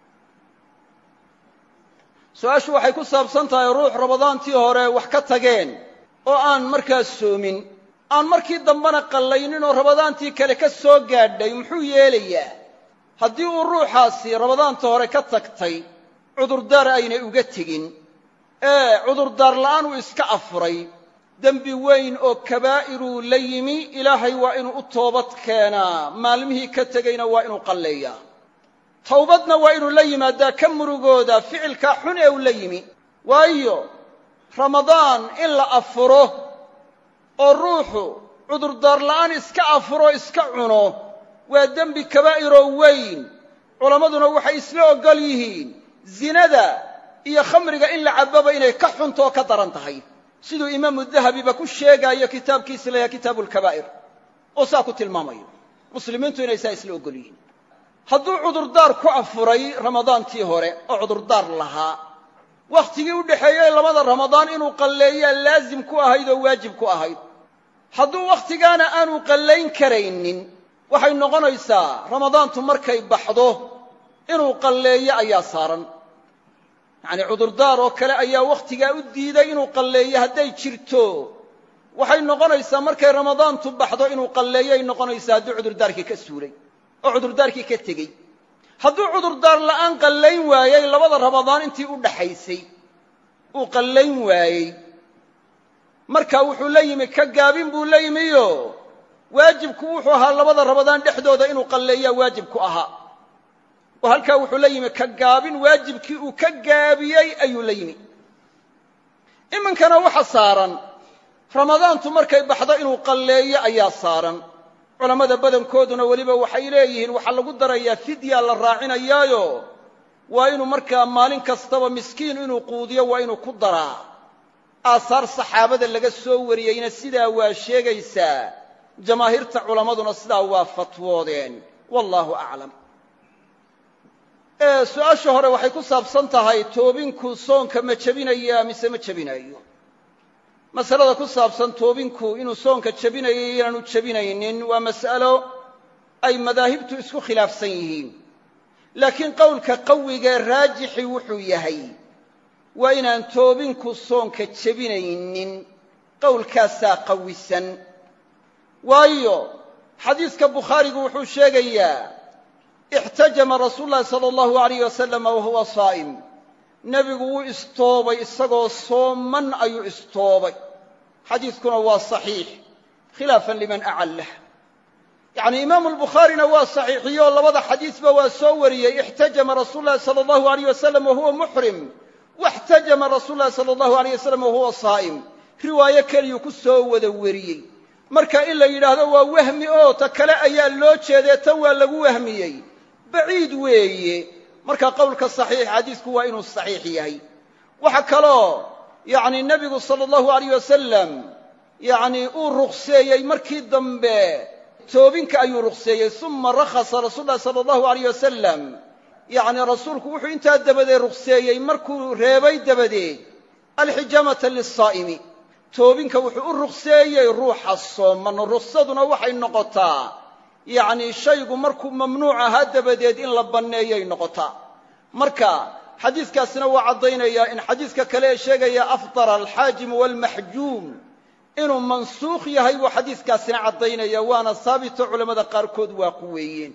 su-aashu waxay ku saabsan tahay ruux ramadaantii hore wax ka tageen oo aan markaas soomin aan markii dambena qallaynin oo ramadaantii kale ka soo gaadhay muxuu yeelayaa haddii uu ruuxaasi ramadaanta hore ka tagtay cudurdaar aynay uga tegin ee cudurdaar la'aan uu iska afuray dembi weyn oo kabaa'iruu la yimi ilaahay waa inuu u toobad keenaa maalmihii ka tegeyna waa inuu qalleeyaa towbadna waa inuu la yimaadaa ka murugooda ficilkaa xun ee uu la yimi waayo ramadaan in la afuro oo ruuxu cudurdaar la'aan iska afuro iska cuno waa dembi kabaa'iroo weyn culammaduna waxay isla oggol yihiin zinada iyo khamriga in la cabbaba inay ka xunto oo ka daran tahay siduu imaamu dahabiba ku sheegaayo kitaabkiisa layaha kitaabu lkabaa'ir oo saa ku tilmaamayo muslimiintu inay saa isla oggol yihiin hadduu cudurdaar ku afuray ramadaantii hore oo cudurdaar lahaa wakhtigii u dhexeeyey labada ramadaan inuu qalleeyaa laazim ku ahayd oo waajib ku ahayd hadduu wakhtigaana aanu qallayn karaynin waxay noqonaysaa ramadaantu markay baxdo inuu qalleeyo ayaa saaran yacanii cudurdaar oo kale ayaa wakhtigaa u diiday inuu qalleeyo hadday jirto waxay noqonaysaa markay ramadaantu baxdo inuu qalleeyay noqonaysaa hadduu cudurdaarkii ka suulay oo cudurdaarkii ka tegey hadduu cudurdaar la'aan qallayn waayey labada ramadaan intii u dhaxaysay uu qallayn waayey marka wuxuu la yimi ka gaabin buu la yimiyo waajibku wuxuu ahaa labada ramadaan dhexdooda inuu qalleeyaa waajibku ahaa oo halkaa wuxuu la yimi ka gaabin waajibkii uu ka gaabiyey ayuu la yimi iminkana waxa saaran ramadaantu markay baxdo inuu qalleeyo ayaa saaran culammada badankooduna weliba waxay leeyihiin waxaa lagu darayaa fidya la raacinayaayo waa inuu markaa maalin kastaba miskiin inuu quudiyo waa inuu ku daraa aasaar saxaabada laga soo wariyeyna sidaa waa sheegaysaa jamaahiirta culammaduna sidaa waa fatwoodeen wallaahu aclam su-aasha hore waxay ku saabsan tahay toobinku soonka ma jebinaya mise ma jebinayo masalada ku saabsan toobinku inuu soonka jebinayo inaanu jebinaynin waa mas'alo ay madaahibtu isku khilaafsan yihiin laakiin qowlka qawigee raajixi wuxuu yahay waa inaan toobinku soonka jebinaynin qowlkaasaa qawisan waayo xadiiska bukhaarigu wuxuu sheegayaa ixtajama rasuulu llahi sala allahu alayh wasalama wahuwa saa'im nebigu wuu istoobay isagoo sooman ayuu istoobay xadiidkuna waa saxiix khilaafan liman acallah yacni imaamu albukhaarina waa saxiixiyo labada xadiisba waa soo wariyey ixtajama rasuulu llahi sala allahu alayh wasalam wahuwa muxrim waxtajama rasuulu llahi sala allahu alayh wasalam wahuwa saa'im riwaayo keliyuu ku soo wada wariyey marka in la yidhaahdo waa wahmi oo ta kale ayaa loo jeedee tan waa lagu wahmiyey baciid weeye marka qowlka saxiix xadiisku waa inuu saxiix yahay waxa kaloo yacni nebigu sala allahu alayh wasalam yacni uu ruqseeyey markii dambe toobinka ayuu ruqseeyey uma rakhasa rasuulu llahi sala allahu alayh wasalam yacni rasuulku wuxuu intaa dabadeed ruqseeyey markuu reebay dabadeed alxijaamata lisaa'imi toobinka wuxuu u ruqseeyey ruuxa sooman ruqsaduna waxay noqotaa yacni shaygu markuu mamnuuc ahaa dabadeed in la banneeyay noqotaa marka xadiiskaasina waa caddaynayaa in xadiiska kale ee sheegaya afdara alxaajimu waalmaxjuum inuu mansuukh yahay buu xadiiskaasina caddaynaya waana saabito culammada qaarkood waa ku weeyeen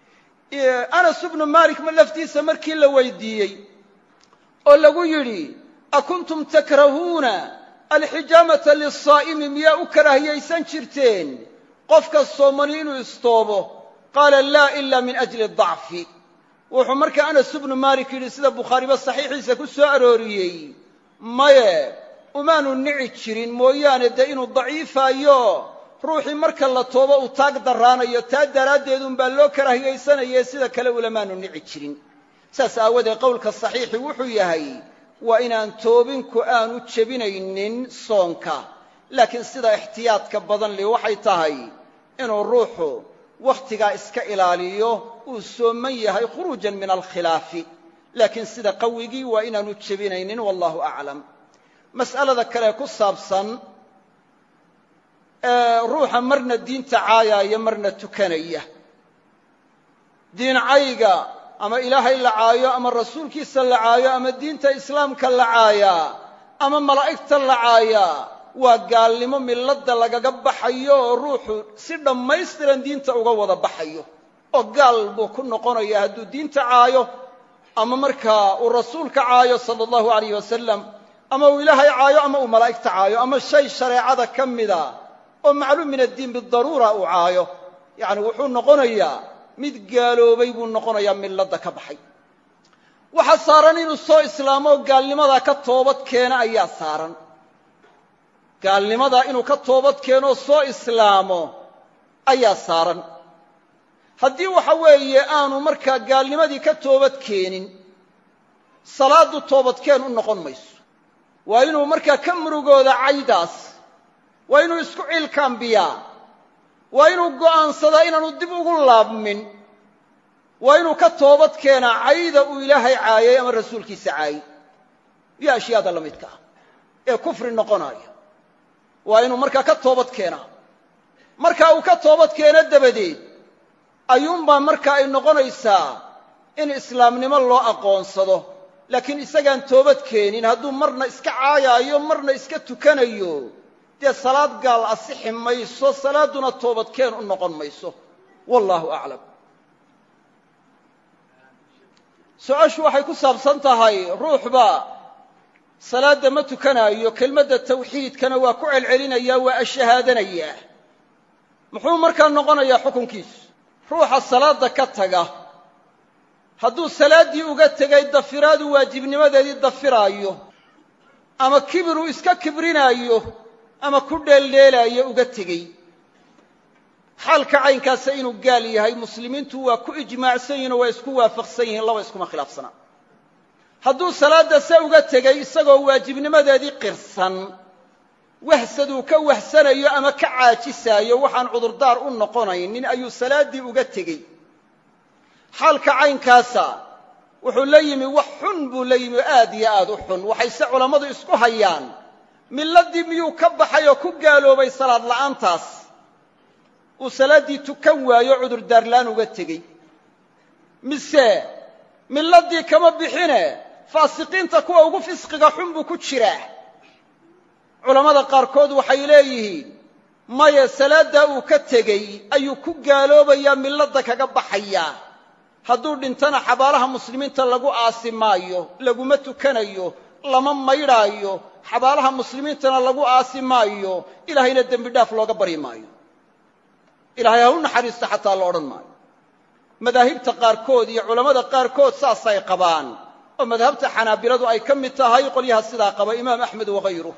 anas ibnu malik ma laftiisa markii la weydiiyey oo lagu yidhi akuntum takrahuuna alxijaamata lisaa'imi miyaa u karaahiyaysan jirteen qofka soomani inuu istoobo qaala laa ila min ajli dacfi wuxuu markaa anas ibnu malik yidhi sida bukhaariba saxiixiisa ku soo arooriyey maye umaanu nici jirin mooyaane dee inuu daciifaayo ruuxii marka la toobo uu taag darraanayo taa daraaddeed unbaa loo karaahiyaysanayee sida kale ulamaanu nici jirin saas aawadeed qowlka saxiixi wuxuu yahay waa inaan toobinku aanu jebinaynin soonka laakiin sida ixtiyaadka badan li waxay tahay inuu ruuxu wakhtigaa iska ilaaliyo uu sooman yahay khuruujan min alkhilaafi laakiin sida qawigii waa inaanu jebinaynin wallahu aclam mas'alada kale ku saabsan ruuxa marna diinta caayaaya marna tukanaya diin cayga ama ilaahay la caayo ama rasuulkiisa la caayo ama diinta islaamka la caayaa ama malaa'igta la caayaa waa gaalnimo milladda lagaga baxayo oo ruuxu si dhammaystiran diinta uga wada baxayo oo gaal buu ku noqonaya hadduu diinta caayo ama markaa uu rasuulka caayo sala allahu alayh wasalam ama uu ilaahay caayo ama uu malaa'igta caayo ama shay shareecada ka mida oo macluum min addiin bidaruura uu caayo yacni wuxuu noqonayaa mid gaaloobay buu noqonayaa milladda ka baxay waxa saaran inuu soo islaamo oo gaalnimadaa ka toobad keena ayaa saaran gaalnimadaa inuu ka toobad keenoo soo islaamo ayaa saaran haddii waxa weeye aanu markaa gaalnimadii ka toobad keenin salaaddu toobadkeen u noqon mayso waa inuu markaa ka murugooda caydaas waa inuu isku ciilkaambiyaa waa inuu go'aansadaa inaanu dib ugu laabmin waa inuu ka toobad keenaa cayda uu ilaahay caayay ama rasuulkiisa caayay iyo ashyaada la midka ah ee kufri noqonaya waa inuu markaa ka toobad keenaa markaa uu ka toobad keeno dabadeed ayuunbaa marka ay noqonaysaa in islaamnimo loo aqoonsado laakiin isagaan toobad keenin hadduu marna iska caayaayo marna iska tukanayo dee salaad gaal asixi mayso salaadduna toobadkeen u noqon mayso wallaahu aclam su-aashu waxay ku saabsan tahay ruuxba salaadda ma tukanaayo kelmadda tawxiidkana waa ku celcelinayaa waa ashahaadanayaa muxuu markaa noqonayaa xukunkiisu ruuxa salaadda ka taga hadduu salaaddii uga tegay dafiraadu waajibnimadeedii dafiraayo ama kibiruu iska kibrinaayo ama ku dheeldheelaayo uga tegey xaalka caynkaasa inuu gaal yahay muslimiintu waa ku ijmaacsan yihin oo waa isku waafaqsan yihiin laba iskuma khilaafsanaa hadduu salaadda se uga tegey isagoo waajibnimadeedii qirsan wahsaduu ka wahsanayo ama ka caajisaayo waxaan cudurdaar u noqonaynin ayuu salaaddii uga tegey xaalka caynkaasa wuxuu la yimi wax xun buu la yimi aad iyo aad u xun waxayse culammadu isku hayaan milladdii miyuu ka baxay oo ku gaaloobay salaad la'aantaas uu salaaddii tukan waayo cudurdaarlaan uga tegey mise milladdii kama bixine faasiqiinta kuwa ugu fisqiga xun buu ku jiraa culammada qaarkood waxay leeyihiin maya salaaddaa uu ka tegey ayuu ku gaaloobayaa milladda kaga baxayaa hadduu dhintana xabaalaha muslimiinta lagu aasi maayo laguma tukanayo lama maydhaayo xabaalaha muslimiintana lagu aasi maayo ilaahayna dembi dhaaf looga baryi maayo ilaahay ha u naxariisto xataa la odhan maayo madaahibta qaarkood iyo culammada qaarkood saasay qabaan oo madhabta xanaabiladu ay ka mid tahay qolyaha sidaa qaba imaam axmed wahayruh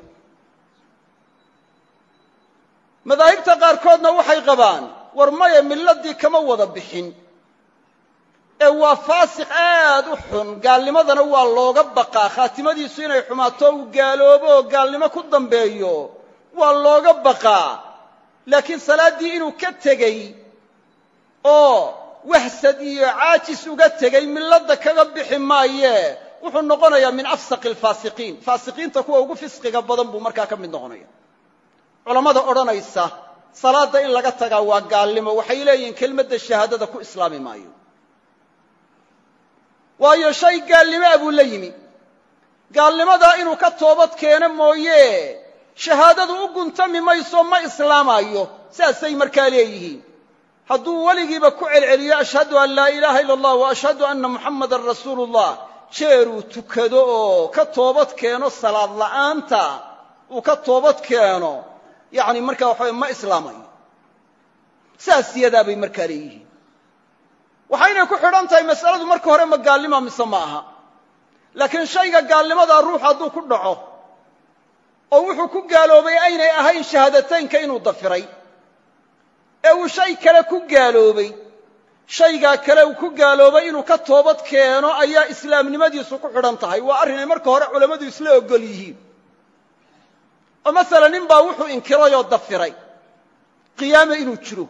madaahibta qaarkoodna waxay qabaan war maya milladii kama wada bixin ee waa faasiq aad u xun gaalnimadana waa looga baqaa khaatimadiisu inay xumaato uu gaaloobo oo gaalnimo ku dambeeyo waa looga baqaa laakiin salaaddii inuu ka tegey oo wahsad iyo caajis uga tegey milladda kaga bixi maayee wuxuu noqonayaa min afsaqi alfaasiqiin faasiqiinta kuwa ugu fisqiga badan buu markaa ka mid noqonaya culammada odhanaysa salaadda in laga tagaa waa gaalnimo waxay leeyihiin kelmadda shahaadada ku islaami maayo waayo shay gaalnimo a buu la yimi gaalnimadaa inuu ka toobad keeno mooye shahaadadu u guntami mayso ma islaamaayo saasay markaa leeyihiin hadduu weligiiba ku celceliyo ashhadu an laa ilaaha illa allah wa ashhadu anna muxammadan rasuulu ullah jeeruu tukado oo ka toobad keeno salaad la'aanta uu ka toobad keeno yacni markaa waxaway ma islaamayo saas yadaabay markaa leeyihiin waxaynay ku xidhan tahay mas'aladu marka hore ma gaalnima mise ma aha laakiin shayga gaalnimadaa ruux hadduu ku dhaco oo wuxuu ku gaaloobay aynay ahayn shahaadateynka inuu dafiray ee uu shay kale ku gaaloobay shaygaa kale uu ku gaaloobay inuu ka toobad keeno ayaa islaamnimadiisu ku xidhan tahay waa arrinay marka hore culammadu isla ogol yihiin oo masala nin baa wuxuu inkirayoo dafiray qiyaame inuu jiro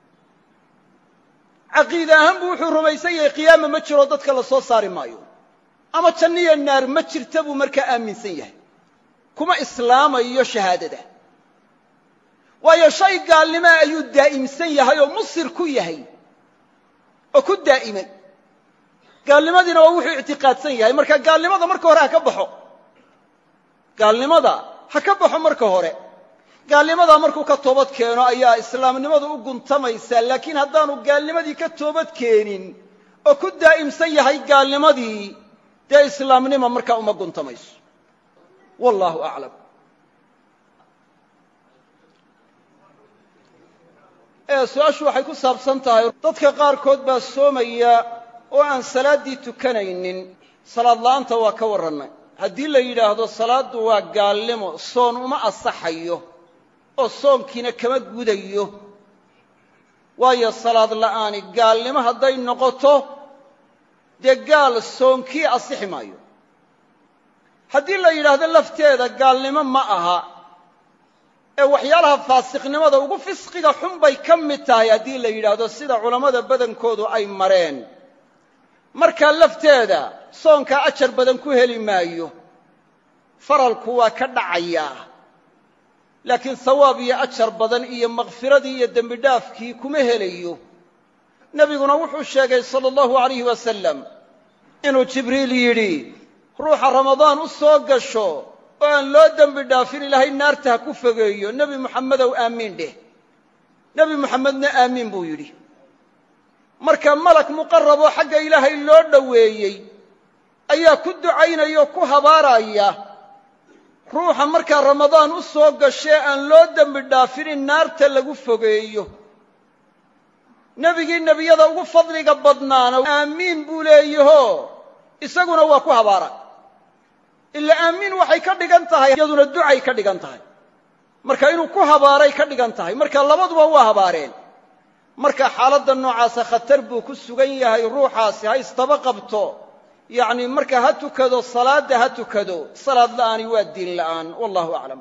caqiide ahaan buu wuxuu rumaysan yahay qiyaama ma jiro dadka la soo saari maayo ama janniyo naar ma jirta buu markaa aaminsan yahay kuma islaamayo shahaadada waayo shay gaalnimaa ayuu daa'imsan yahay oo musir ku yahay oo ku daa'imay gaalnimadiina waa wuxuu ictiqaadsan yahay marka gaalnimada marka hore ha ka baxo gaalnimada ha ka baxo marka hore gaalnimadaa markuu ka toobad keeno ayaa islaamnimadu u guntamaysaa laakiin haddaanu gaalnimadii ka toobad keenin oo ku daa'imsan yahay gaalnimadii dee islaamnima markaa uma guntamayso wallaahu aclam su-aashu waxay ku saabsan tahay dadka qaarkood baa soomaya oo aan salaaddii tukanaynin salaad la'aanta waa ka warrannay haddii la yidhaahdo salaaddu waa gaalnimo soon uma asaxayo oo soonkiina kama gudayo waayo salaad la'aani gaalnimo hadday noqoto dee gaal soonkii asixi maayo haddii la yidhaahdo lafteeda gaalnimo ma aha ee waxyaalaha faasiqnimada ugu fisqiga xun bay ka mid tahay haddii la yidhaahdo sida culammada badankoodu ay mareen markaa lafteeda soonkaa ajar badan ku heli maayo faralku waa ka dhacayaa laakiin hawaab iyo ajar badan iyo makfiradii iyo dembi dhaafkii kuma helayo nebiguna wuxuu sheegay sala allahu alayhi wasalam inuu jibriil yidhi ruuxa ramadaan u soo gasho oo aan loo dembi dhaafin ilaahay naarta ha ku fogeeyo nebi muxamedow aamiin dheh nebi muxamedna aamiin buu yidhi marka malak muqaraboo xagga ilaahay loo dhoweeyey ayaa ku ducaynaya oo ku habaaraya ruuxa markaa ramadaan u soo gashee aan loo dembi dhaafin in naarta lagu fogeeyo nebigii nebiyada ugu fadliga badnaana aamiin buu leeyaho isaguna waa ku habaara ila aamiin waxay ka dhigan tahay iyaduna ducay ka dhigan tahay marka inuu ku habaaray ka dhigan tahay marka labaduba waa habaareen marka xaaladda noocaasa khatar buu ku sugan yahay ruuxaasi ha istaba qabto yacni marka ha tukado salaadda ha tukado salaad la'aani waa diin la'aan wallahu aclam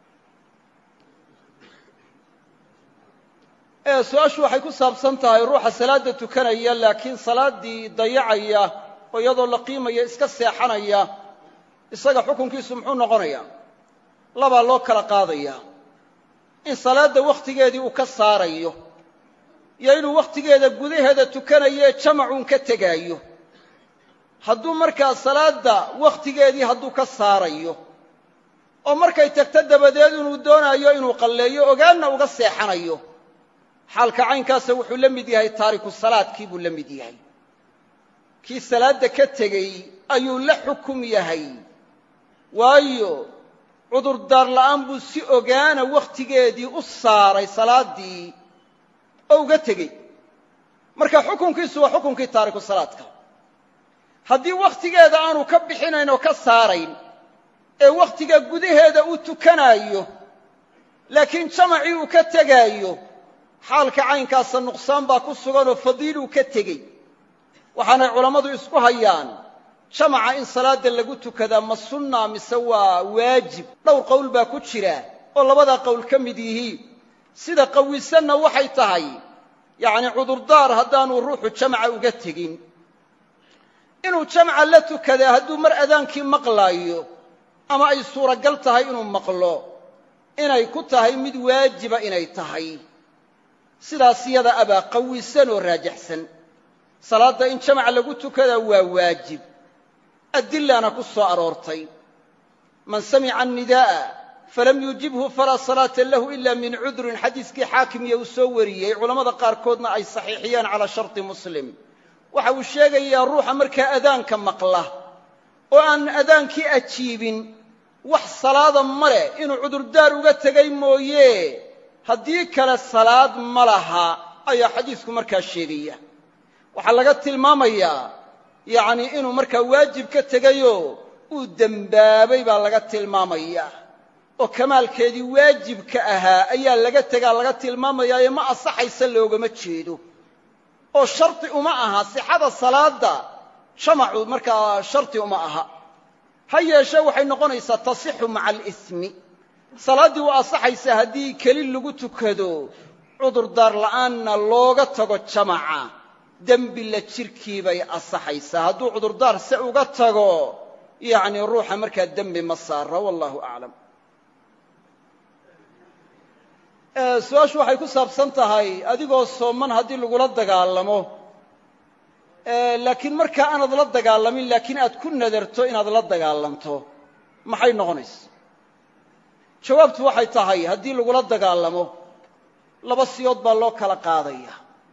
su-aashu waxay ku saabsan tahay ruuxa salaadda tukanaya laakiin salaaddii dayacaya oo iyadoo la qiimaya iska seexanaya isaga xukunkiisu muxuu noqonayaa labaa loo kala qaadayaa in salaadda wakhtigeedii uu ka saarayo iyo inuu wakhtigeeda gudaheeda tukanayo jamacuun ka tegaayo hadduu markaa salaadda wakhtigeedii hadduu ka saarayo oo markay tagto dabadeed inuu doonaayo inuu qalleeyo ogaanna uga seexanayo xaalka caynkaasa wuxuu la mid yahay taariku salaadkii buu la mid yahay kii salaadda ka tegey ayuu la xukum yahay waayo cudurdaar la'aan buu si ogaana wakhtigeedii u saaray salaaddii oo uga tegey marka xukunkiisu waa xukunkii taariku salaadka haddii wakhtigeeda aanu ka bixinayn oo ka saarayn ee wakhtiga gudaheeda uu tukanaayo laakiin jamacii uu ka tegaayo xaalka caynkaasa nuqsaan baa ku sugan oo fadiiluu ka tegey waxaanay culammadu isku hayaan jamaca in salaadda lagu tukadaa ma sunna mise waa waajib dhowr qowl baa ku jira oo labadaa qowl ka mid yihiin sida qawisanna waxay tahay yacni cudurdaar haddaanu ruuxu jamaca uga tegin inuu jamca la tukadaa hadduu mar adaankii maqlaayo ama ay suuragal tahay inuu maqlo inay ku tahay mid waajiba inay tahay sidaas yada abaa qawisan oo raajaxsan salaadda in jamac lagu tukadaa waa waajib adilaana ku soo aroortay man samica annidaa'a falam yujibhu falaa salaata lahu ila min cudrin xadiiskii xaakimiya uu soo wariyey culammada qaarkoodna ay saxiixiyeen calaa sharti muslim waxa uu sheegayaa ruuxa markaa adaanka maqla oo aan adaankii ajiibin wax salaada ma leh inuu cudurdaar uga tegay mooye haddii kale salaad ma laha ayaa xadiisku markaa sheegaya waxaa laga tilmaamayaa yacnii inuu markaa waajib ka tegayoo uu dembaabay baa laga tilmaamayaa oo kamaalkeedii waajibka ahaa ayaa laga tegaa laga tilmaamayaayo ma asaxaysa loogama jeedo oo shardi uma aha sixada salaadda jamacu markaa shardi uma aha ha yeeshee waxay noqonaysaa tasixu maca alismi salaaddii waa asaxaysaa haddii keli lagu tukado cudurdaar la'aanna looga tago jamaca dembi la jirkii bay asaxaysaa hadduu cudurdaar se uga tago yacnii ruuxa markaa dembi ma saara wallahu aclam su-aashu waxay ku saabsan tahay adigoo sooman haddii lagula dagaalamo laakiin markaa aanad la dagaalamin laakiin aad ku nadarto inaad la dagaalamto maxay noqonaysa jawaabtu waxay tahay haddii lagula dagaalamo laba siyood baa loo kala qaadaya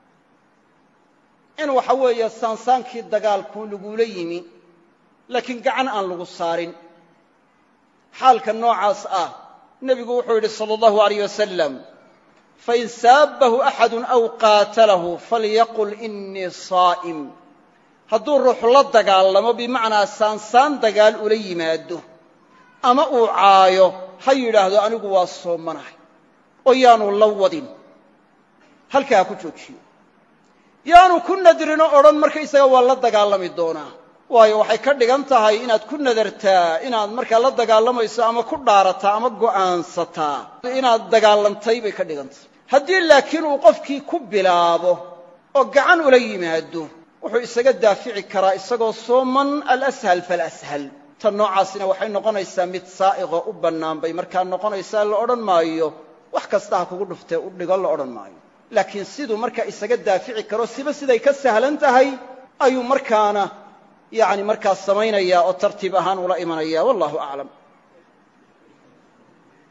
in waxa weeye saansaankii dagaalku lagula yimi laakiin gacan aan lagu saarin xaalka noocaas ah nebigu wuxuu yidhi sala allahu alayh wasalam fain saabbahu axadu aw qaatalahu falyaqul inii saa'im hadduu ruuxu la dagaalamo bimacnaa saansaan dagaal ula yimaado ama uu caayo ha yidhaahdo anigu waa soomanahay oo yaanu la wadin halkaa ha ku joojiyo yaanu ku nadrinoo odhan markaysaga waa la dagaalami doonaa waayo waxay ka dhigan tahay inaad ku nadartaa inaad markaa la dagaalamayso ama ku dhaarataa ama go'aansataa inaad dagaalantay bay ka dhigan tahay haddii laakiin uu qofkii ku bilaabo oo gacan ula yimaado wuxuu isaga daafici karaa isagoo sooman alashal falashal tan noocaasina waxay noqonaysaa mid saa'iqoo u bannaan bay markaa noqonaysaa la odhan maayo wax kasta ha kugu dhuftee u dhigo la odhan maayo laakiin siduu markaa isaga daafici karo siba siday ka sahlan tahay ayuu markaana yacni markaa samaynayaa oo tartiib ahaan ula imanaya wallahu aclam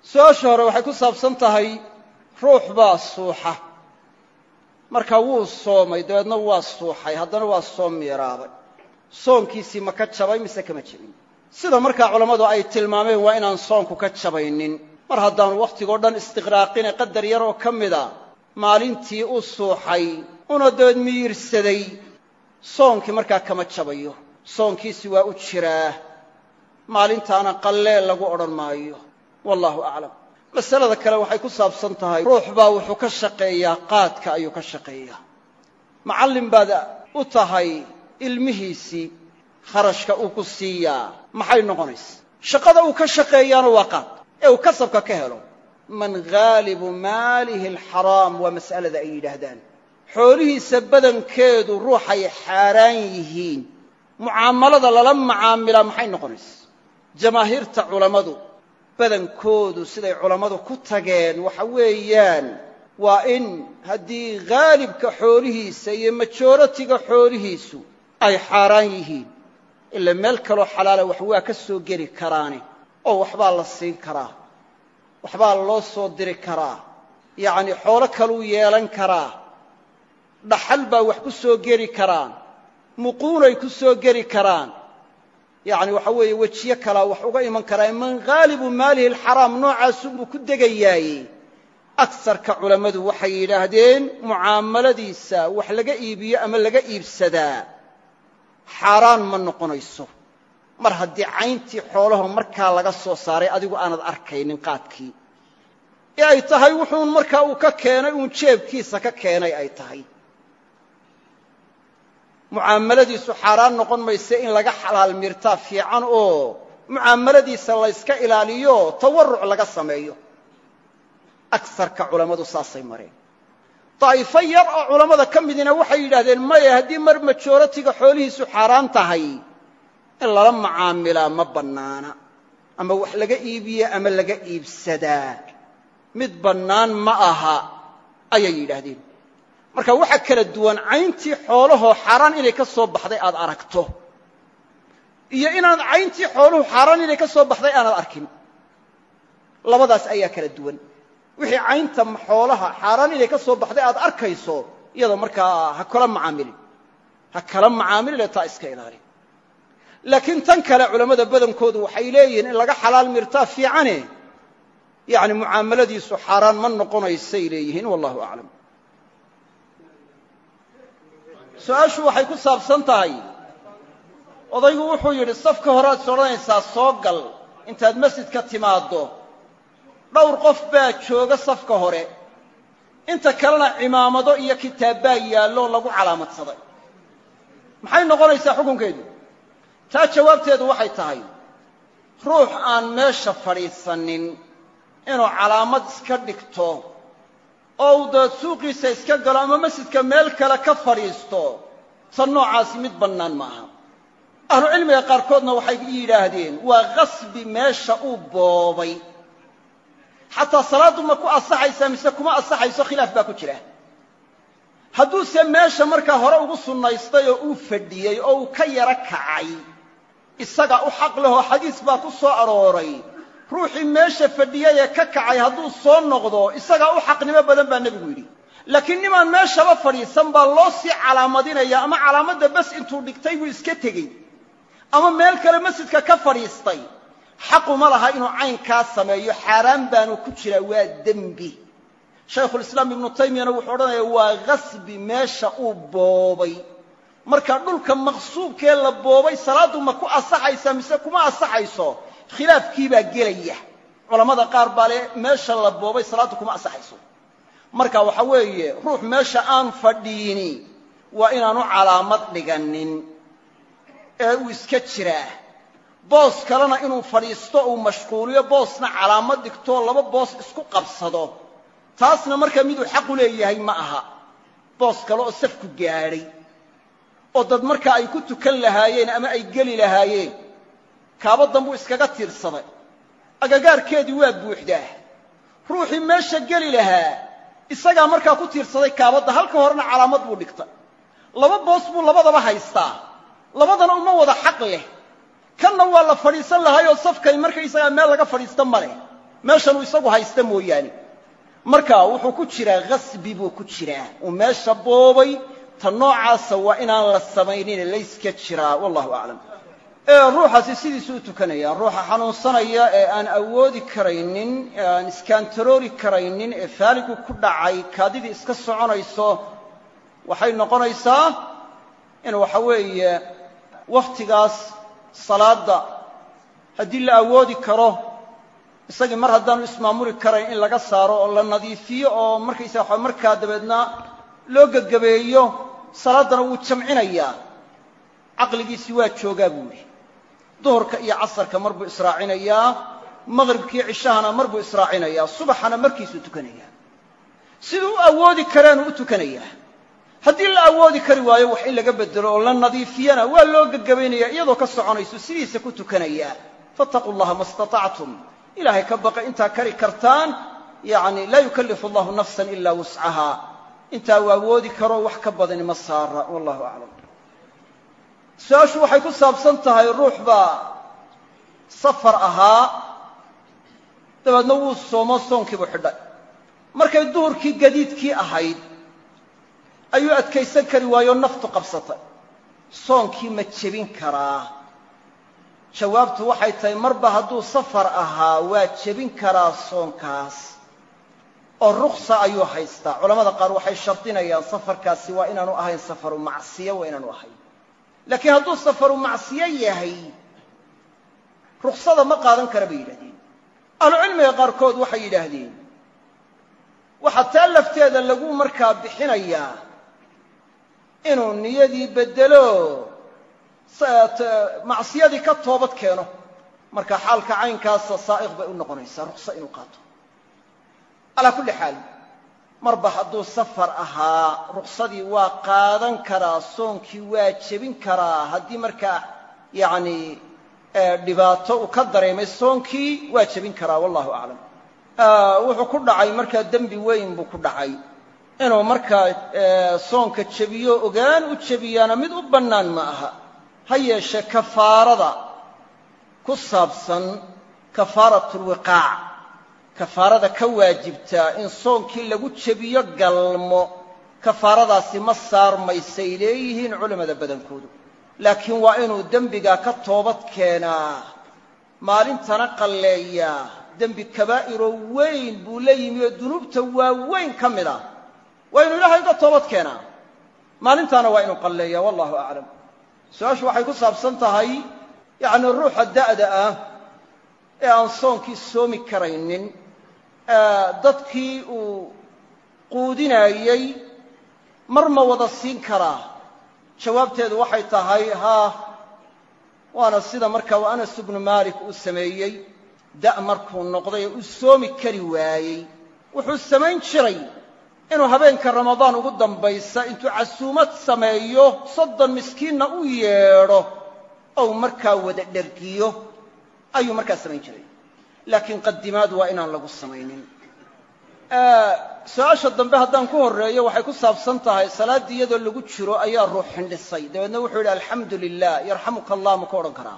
su-aasha hore waxay ku saabsan tahay ruux baa suuxa marka wuu soomay dabeedna waa suuxay haddana waa soom miiraabay soonkiisii ma ka jabay mise kama jabin sida markaa culammadu ay tilmaameen waa inaan soonku ka jabaynin mar haddaanu wakhtigoo dhan istiqraaqine qadar yar oo ka mida maalintii u suuxay una dabeed miyirsaday soonkii markaa kama jabayo soonkiisi waa u jiraa maalintaana qalleel lagu odhan maayo wallaahu aclam masalada kale waxay ku saabsan tahay ruux baa wuxuu ka shaqeeyaa qaadka ayuu ka shaqeeyaa macallin baad u tahay ilmihiisii kharashka uu ku siiyaa maxay noqonaysa shaqada uu ka shaqeeyaana waa qaad ee uu kasabka ka helo man haalibu maalihi alxaraam waa mas'alada ay yidhaahdaan xoolihiisa badankeedu ruuxay xaaraan yihiin mucaamalada lala macaamilaa maxay noqonaysa jamaahiirta culammadu badankoodu siday culammadu ku tageen waxa weeyaan waa in haddii haalibka xoolihiisa iyo majooratiga xoolihiisu ay xaaraan yihiin ila meel kaloo xalaala wax waa ka soo geli karaane oo waxbaa la siin karaa waxbaa loo soo diri karaa yacnii xoolo kaluu yeelan karaa dhaxal baa wax ku soo geli karaan muquunay ku soo geli karaan yacni waxa weeye wejiyo kalaa wax uga iman karaa man haalibu maalihi alxaraam noocaasunbuu ku degayaaye agsarka culammadu waxay yidhaahdeen mucaamaladiisa wax laga iibiyo ama laga iibsadaa xaaraan ma noqonayso mar haddii cayntii xoolaho markaa laga soo saaray adigu aanad arkaynin qaadkii ee ay tahay wuxuun markaa uu ka keenay uun jeebkiisa ka keenay ay tahay mucaamaladiisu xaaraan noqon mayse in laga xalaal mirtaa fiican oo mucaamaladiisa layska ilaaliyo tawarruc laga sameeyo agsarka culammadu saasay mareen daa'ifo yar oo culammada ka midina waxay yidhahdeen maya haddii mar majooratiga xoolihiisu xaaraan tahay in lala macaamilaa ma bannaana ama wax laga iibiya ama laga iibsadaa mid bannaan ma aha ayay yidhaahdeen marka waxaa kala duwan cayntii xoolahoo xaaraan inay ka soo baxday aad aragto iyo inaad cayntii xooluhu xaaraan inay ka soo baxday aanad arkin labadaas ayaa kala duwan wixii caynta xoolaha xaaraan inay ka soo baxday aad arkayso iyada markaa ha kala macaamilin ha kala macaamiline taa iska ilaali laakiin tan kale culammada badankoodu waxay leeyihiin in laga xalaal mirtaa fiicane yacni mucaamaladiisu xaaraan ma noqonaysay leeyihiin wallahu aclam su-aashu waxay ku saabsan tahay odaygu wuxuu yidhi safka horead is odhanaysaa soo gal intaad masjidka timaaddo dhowr qof baa jooga safka hore inta kalena cimaamado iyo kitaabbaa yaallo lagu calaamadsaday maxay noqonaysaa xukunkeedu taa jawaabteedu waxay tahay ruux aan meesha fadhiisanin inuu calaamad iska dhigto oo uu dabeed suuqiisa iska galo ama masjidka meel kale ka fadhiisto tan noocaasi mid bannaan ma aha ahlucilmiga qaarkoodna waxay yidhaahdeen waa qasbi meesha uu boobay xataa salaaddu ma ku asaxaysaa mise kuma asaxayso khilaaf baa ku jira hadduuse meesha markaa hore ugu sunnaystay oo uu fadhiyey oo uu ka yaro kacay isaga u xaq lehoo xadiis baa ku soo arooray ruuxii meesha fadhiyay ee ka kacay hadduu soo noqdo isagaa u xaqnimo badan baa nebigu yidhi laakiin nimaan meeshaba fadhiisan baa loo sii calaamadinaya ama calaamadda bes intuu dhigtay buu iska tegey ama meel kale masjidka ka fadhiistay xaquma laha inuu caynkaa sameeyo xaaraan baanu ku jiraa waa dembi shaykhulislaam ibnu taymiyana wuxuu odhanaya waa qasbi meesha uu boobay marka dhulka maqsuubkee la boobay salaaddu ma ku asaxaysaa mise kuma asaxayso khilaafkii baa gelaya culammada qaar baa le meesha la boobay salaaddu kuma asaxayso marka waxa weeye ruux meesha aan fadhiini waa inaanu calaamad dhiganin ee uu iska jiraa boos kalena inuu fadhiisto uu mashquuliyo boosna calaamad dhigtoo laba boos isku qabsado taasna markaa miduu xaqu leeyahay ma aha boos kale oo safku gaadhay oo dad markaa ay ku tukan lahaayeen ama ay geli lahaayeen kaabaddan buu iskaga tiirsaday agagaarkeedii waa buuxdaa ruuxii meesha geli lahaa isagaa markaa ku tiirsaday kaabadda halka horena calaamad buu dhigtay laba boos buu labadaba haystaa labadana uma wada xaq leh kanna waa la fadhiisan lahaayoo safkay markaysagaa meel laga fadhiista ma leh meeshanuu isagu haysta mooyaane marka wuxuu ku jiraa khasbi buu ku jiraa uu meesha boobay ta noocaasa waa inaan la samaynine layska jiraa wallahu aclam ruuxaasi sidiisuu u tukanaya ruuxa xanuunsanaya ee aan awoodi karaynin ee aan iskaantaroori karaynin ee faaligu ku dhacay kaadidii iska soconayso waxay noqonaysaa in waxa weeye wakhtigaas salaadda haddii la awoodi karo isagii mar haddaanu ismaamuli karayn in laga saaro oo la nadiifiyo oo markaysaga waxa markaa dabeedna loo gegabeeyo salaaddana wuu jamcinayaa caqligiisii waa joogaa buu yidhi duhurka iyo casarka mar buu israacinayaa maqhribkiiyo cishahana mar buu israacinayaa subaxana markiisuu tukanayaa siduu u awoodi kareenuu u tukanayaa haddii la awoodi kari waayo wax in laga bedelo oo la nadiifiyana waa loo gegabaynaya iyadoo ka soconayso sidiisa ku tukanayaa fattaquu llaha ma istatactum ilaahay ka baqa intaa kari kartaan yacni laa yukallifu allahu nafsan ilaa wuscaha intaa uu awoodi karo wax ka badani ma saara wallahu aclam su-aashu waxay ku saabsan tahay ruux baa safar ahaa dabeedna wuu soomo soonkiibuu xidhay markay duhurkii gadiidkii ahayd ayuu adkaysan kari waayo naftu qabsatay soonkii ma jebin karaa jawaabtu waxay tahay marba hadduu safar ahaa waa jebin karaa soonkaas oo ruksa ayuu haystaa culamada qaar waxay shardinayaan safarkaasi waa inaanu ahayn safaru macsiyo waa inaanu ahayn laakiin hadduu safaru macsiyo yahay ruksada ma qaadan kara bay yidhahdeen ahlucilmiga qaarkood waxay yidhaahdeen waxaa taa lafteeda lagu markaa bixinayaa inuu niyadii beddelo macsiyadii ka toobad keeno marka xaalka caynkaasa saa'iq bay u noqonaysaa ruksa inuu qaato calaa kulli xaal marba hadduu safar ahaa ruksadii waa qaadan karaa soonkii waa jebin karaa haddii markaa yacni dhibaato uu ka dareemay soonkii waa jebin karaa wallahu aclam wuxuu ku dhacay markaa dembi weyn buu ku dhacay inuu markaa soonka jebiyo ogaan u jebiyaana mid u bannaan ma aha ha yeeshee kafaarada ku saabsan kafaaratulwiqaac kafaarada ka waajibtaa in soonkii lagu jebiyo galmo kafaaradaasi ma saarmaysay leeyihiin culammada badankoodu laakiin waa inuu dembigaa ka toobad keenaa maalintana qalleeyaa dembi kabaa'iroo weyn buu la yimi oo dunuubta waaweyn ka mid ah waa inuu ilaahay uga toobad keenaa maalintaana waa inuu qalleeyaa wallahu aclam su-aashu waxay ku saabsan tahay yacni ruuxa da'da ah ee aan soonkii soomi karaynin dadkii uu quudinaayey mar ma wada siin karaa jawaabteedu waxay tahay haa waana sida markaa u anas ibnu maalik uu sameeyey da' markuu noqday oo uu soomi kari waayey wuxuu samayn jiray inuu habeenka ramadaan ugu dambaysa intuu casuumad sameeyo soddon miskiinna u yeedho ou markaa wada dhergiyo ayuu markaa samayn jiray laakiin qadimaad waa inaan lagu samaynin su-aasha dambe haddaan ku horreeyo waxay ku saabsan tahay salaaddii iyadoo lagu jiro ayaa ruux xindhisay dabeedna wuxuu yidhi alxamdu lilah yarxamuka allah ma ku odhan karaa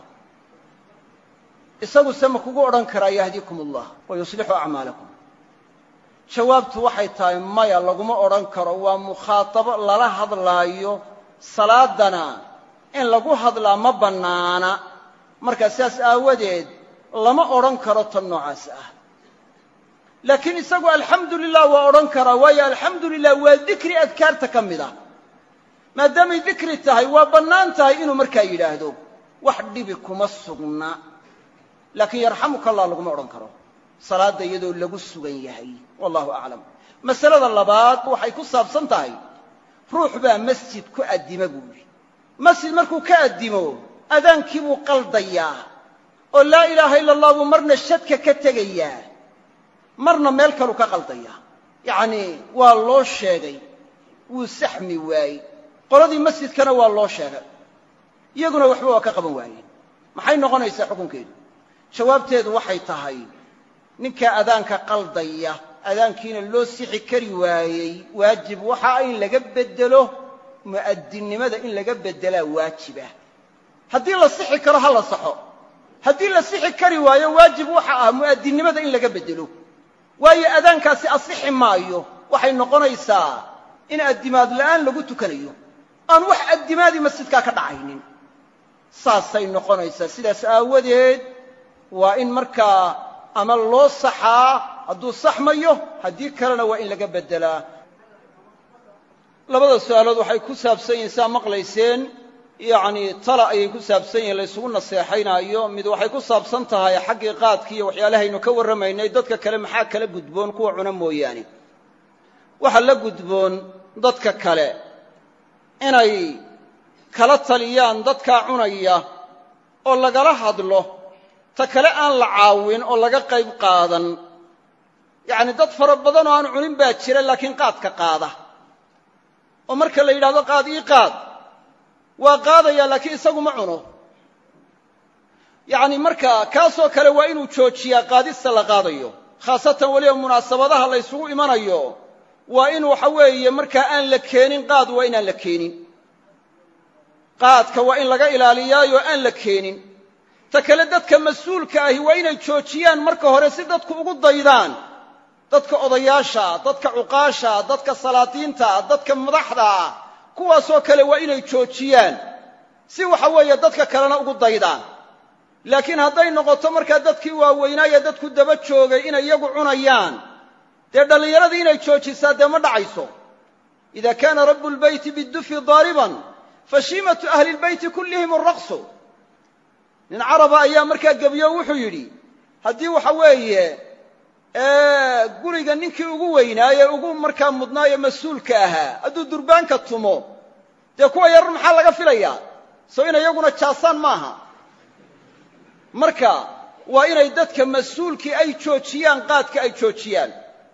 isaguse ma kugu odhan karaa yahdiikum allah wa yuslixu acmaalakum jawaabtu waxay tahay maya laguma odhan karo waa mukhaatabo lala hadlaayo salaadana in lagu hadlaa ma bannaana markaa sidaas aawadeed lama odhan karo tan noocaas ah laakiin isagu alxamdu lilah waa odhan karaa waayo alxamdu lilah waa dikri adkaarta ka mid ah maadaamay dikri tahay waa bannaan tahay inuu markaa yidhaahdo wax dhibi kuma sugna laakiin yarxamuka allah laguma odhan karo salaadda iyadoo lagu sugan yahay wallahu aclam masalada labaad waxay ku saabsan tahay ruux baa masjid ku addima buu yidhi masjid markuu ka addimo adaankii buu qaldayaa oo laa ilaaha ila allah buu marna shadka ka tegayaa marna meel kaluu ka qaldayaa yacnii waa loo sheegay wuu saxmi waayey qoladii masjidkana waa loo sheegay iyaguna waxba waa ka qaban waayeen maxay noqonaysaa xukunkeedu jawaabteedu waxay tahay ninkaa adaanka qaldaya adaankiina loo sixi kari waayey waajib waxa in laga beddelo mu'adinnimada in laga beddelaa waajibah haddii la sixi karo ha la saxo haddii la sixi kari waayo waajib waxa ah mu'adinnimada in laga beddelo waayo adaankaasi asixi maayo waxay noqonaysaa in addimaad la'aan lagu tukanayo aan wax addimaadii masjidkaa ka dhacaynin saasay noqonaysaa sidaas aawadeed waa in markaa ama loo saxaa hadduu saxmayo haddii kalena waa in laga beddelaa labada su'aalood waxay ku saabsan yihiin saa maqlayseen yacnii tala ayay ku saabsan yihiin laysugu naseexaynaayo mid waxay ku saabsan tahay xaggii qaadkii iyo waxyaalahaynu ka warramaynay dadka kale maxaa kala gudboon kuwa cuna mooyaane waxa la gudboon dadka kale inay kala taliyaan dadkaa cunaya oo lagala hadlo ta kale aan la caawin oo laga qayb qaadan yacni dad fara badan oo aan cunin baa jira laakiin qaadka qaada oo marka la yidhahdo qaad ii qaad waa qaadaya laakiin isagu ma cuno yacni marka kaasoo kale waa inuu joojiyaa qaadista la qaadayo khaasatan weliba munaasabadaha la ysugu imanayo waa in waxa weeye markaa aan la keenin qaad waa inaan la keenin qaadka waa in laga ilaaliyaayo aan la keenin ta kale dadka mas-uulka ahi waa inay joojiyaan marka hore si dadku ugu daydaan dadka odayaasha dadka cuqaasha dadka salaadiinta dadka madaxda kuwaasoo kale waa inay joojiyaan si waxa weeye dadka kalena ugu daydaan laakiin hadday noqoto markaa dadkii waaweynaaye dadku daba joogay inay iyagu cunayaan dee dhallinyaradii inay joojisaa dee ma dhacayso ida kaana rabu lbeyti bidufi daariban fashiimatu ahli lbeyti kullihim araqsu nin caraba ayaa markaa gebiyo wuxuu yidhi haddii waxa weeye guriga ninkii ugu weynaaye ugu markaa mudnaaye mas-uulka ahaa hadduu durbaanka tumo dee kuwa yarar maxaa laga filayaa soo inay iyaguna jaasaan maaha marka waa inay dadka mas-uulkii ay joojiyaan qaadka ay joojiyaan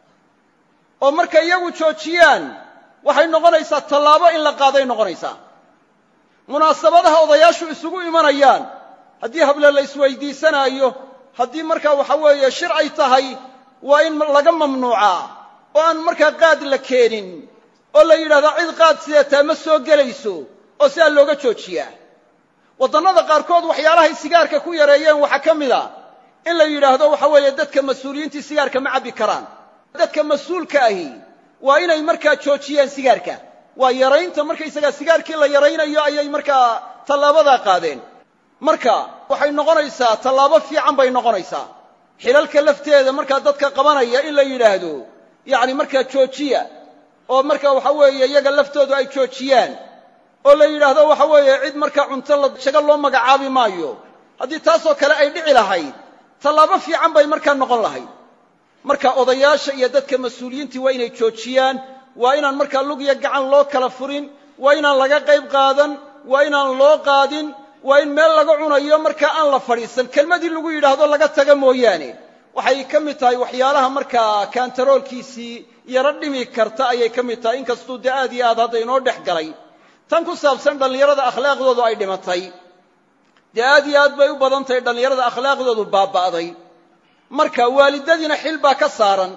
oo markay iyagu joojiyaan waxay noqonaysaa tallaabo in la qaaday noqonaysaa munaasabadaha odayaashu isugu imanayaan haddii hable la isweydiisanaayo haddii markaa waxa weeye shir ay tahay waa in laga mamnuucaa oo aan markaa qaad la keenin oo la yidhahdaa cid qaad sideetaa ma soo gelayso oo sidaa looga joojiyaa waddannada qaarkood waxyaalahay sigaarka ku yareeyeen waxaa ka mid a in la yidhaahdo waxa weeye dadka mas-uuliyiintii sigaarka ma cabbi karaan dadka mas-uulka ahi waa inay markaa joojiyaan sigaarka waa yaraynta markaysagaa sigaarkii la yaraynayo ayay markaa tallaabadaa qaadeen marka waxay noqonaysaa tallaabo fiican bay noqonaysaa xilalka lafteeda markaa dadka qabanaya in la yidhaahdo yacni markaa joojiya oo marka waxa weeye iyaga laftoodu ay joojiyaan oo la yidhaahdo waxa weeye cid markaa cunto la shaga loo magacaabi maayo haddii taasoo kale ay dhici lahayd tallaabo fiican bay markaa noqon lahayd marka odayaasha iyo dadka mas-uuliyiintii waa inay joojiyaan waa inaan markaa lug iyo gacan loo kala furin waa inaan laga qayb qaadan waa inaan loo qaadin waa in meel laga cunayo markaa aan la fadhiisan kelmadii lagu yidhaahdo laga taga mooyaane waxay ka mid tahay waxyaalaha markaa kaantaroolkiisii yaro dhimi karta ayay ka mid tahay inkastuu dee aad iyo aad hadda inoo dhex galay tan ku saabsan dhallinyarada akhlaaqdoodu ay dhimatay dee aad iyo aad bay u badan tahay dhallinyarada akhlaaqdoodu baaba'day marka waalidadiina xil baa ka saaran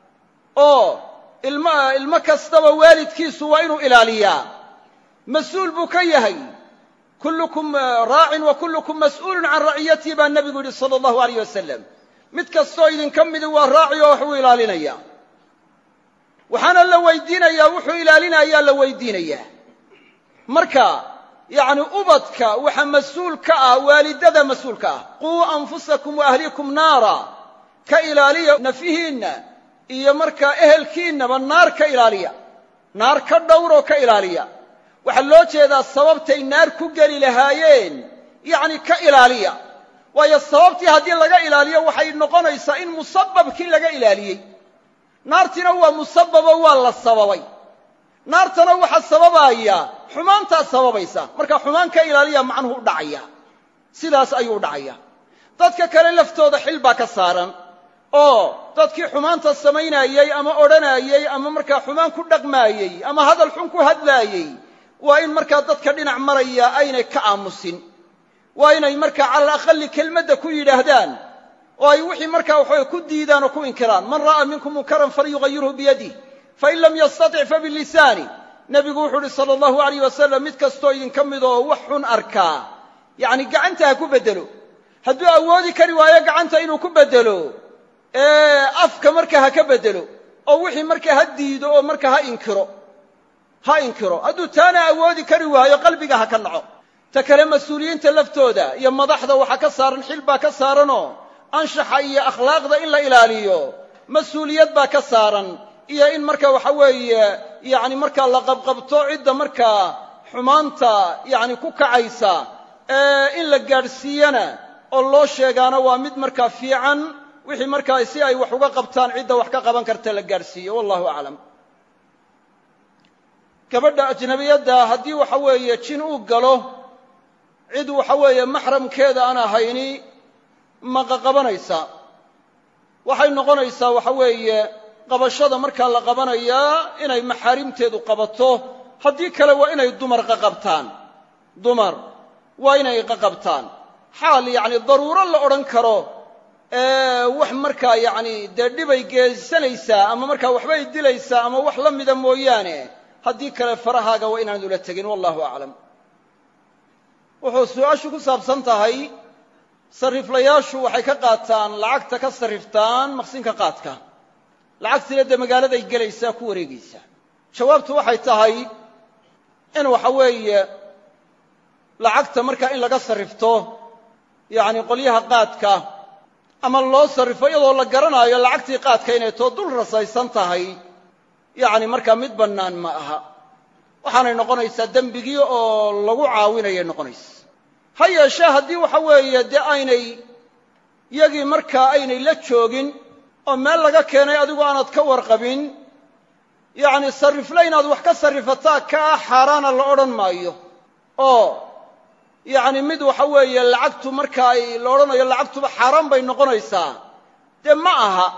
oo ilmo ilmo kastaba waalidkiisu waa inuu ilaaliyaa mas-uul buu ka yahay kullukum raacin wa kullukum mas'uulun can raciyatihi baa nebigu yidhi sala allahu alayh wasalam mid kastoo idinka midi waa raaci oo waxbuu ilaalinayaa waxaana la weydiinayaa wuxuu ilaalinayaa la weydiinayaa marka yacni ubadka waxa mas-uul ka ah waalidada mas-uul ka ah quu anfusakum wa ahlikum naara ka ilaaliya nafyihiinna iyo markaa ehelkiinnaba naar ka ilaaliya naar ka dhowroo ka ilaaliya waxaa loo jeedaa sababtay naar ku geli lahaayeen yacni ka ilaaliya waayo sababtii haddii laga ilaaliyo waxay noqonaysaa in musababkii laga ilaaliyey naartiina waa musababo waa la sababay naartana waxa sababaya xumaantaa sababaysa marka xumaan ka ilaaliya macnuhu u dhacaya sidaas ayuu u dhacaya dadka kale laftooda xil baa ka saaran oo dadkii xumaanta samaynayey ama odhanayey ama markaa xumaan ku dhaqmaayey ama hadal xun ku hadlaayey waa in markaa dadka dhinac maraya aynay ka aamusin waa inay markaa cala alaqali kelmadda ku yidhaahdaan oo ay wixii markaa waxaway ku diidaan oo ku inkiraan man ra'aa minkum munkaran falyugayirhu biyadih fain lam yastatic fabilisaani nebigu wuxuu uhi sala allahu alayh wasalam mid kastoo idinka mid oo wax xun arkaa yacni gacanta ha ku beddelo hadduu awoodi kari waayo gacanta inuu ku beddelo afka markaa ha ka beddelo oo wixii markaa ha diido oo markaa ha inkiro ha inkiro hadduu taana awoodi kari waayo qalbiga ha ka naco ta kale mas-uuliyiinta laftooda iyo madaxda waxaa ka saaran xil baa ka saaranoo anshaxa iyo akhlaaqda in la ilaaliyo mas-uuliyad baa ka saaran iyo in marka waxa weeye yacni markaa la qabqabto cidda markaa xumaanta yacni ku kacaysa in la gaadhsiiyana oo loo sheegaana waa mid markaa fiican wixii markaa si ay wax uga qabtaan cidda wax ka qaban karta la gaadhsiiyo wallahu aclam gabadha ajnabiyadda haddii waxa weeye jin uu galo cid waxa weeye maxramkeeda aan ahayni maqaqabanaysa waxay noqonaysaa waxa weeye qabashada markaa la qabanayaa inay maxaarimteedu qabato haddii kale waa inay dumar qaqabtaan dumar waa inay qaqabtaan xaal yacni daruuro la odhan karo wax markaa yacni dee dhibay geesanaysaa ama markaa waxbay dilaysaa ama wax la mida mooyaane haddii kale farahaaga waa inaanad ula tegin wallahu aclam wuxuu su-aashu ku saabsan tahay sarriflayaashu waxay ka qaataan lacagta ka sarriftaan maqsinka qaadka lacagtiina dee magaaladay gelaysaa ku wareegaysaa jawaabtu waxay tahay in waxa weeye lacagta markaa in laga sarrifto yacni qolyaha qaadka ama loo sarrifo iyadoo la garanaayo lacagtii qaadka inay too dul rasaysan tahay yacni markaa mid bannaan ma aha waxaanay noqonaysaa dembigii oo lagu caawinayay noqonaysa ha yeeshee haddii waxa weeye dee aynay yagii markaa aynay la joogin oo meel laga keenay adigu aanad ka warqabin yacni sarrifle inaad wax ka sarrifataa kaa xaaraana la odhan maayo oo yacni mid waxa weeye lacagtu marka ay la odhanayo lacagtuba xaaraan bay noqonaysaa dee ma aha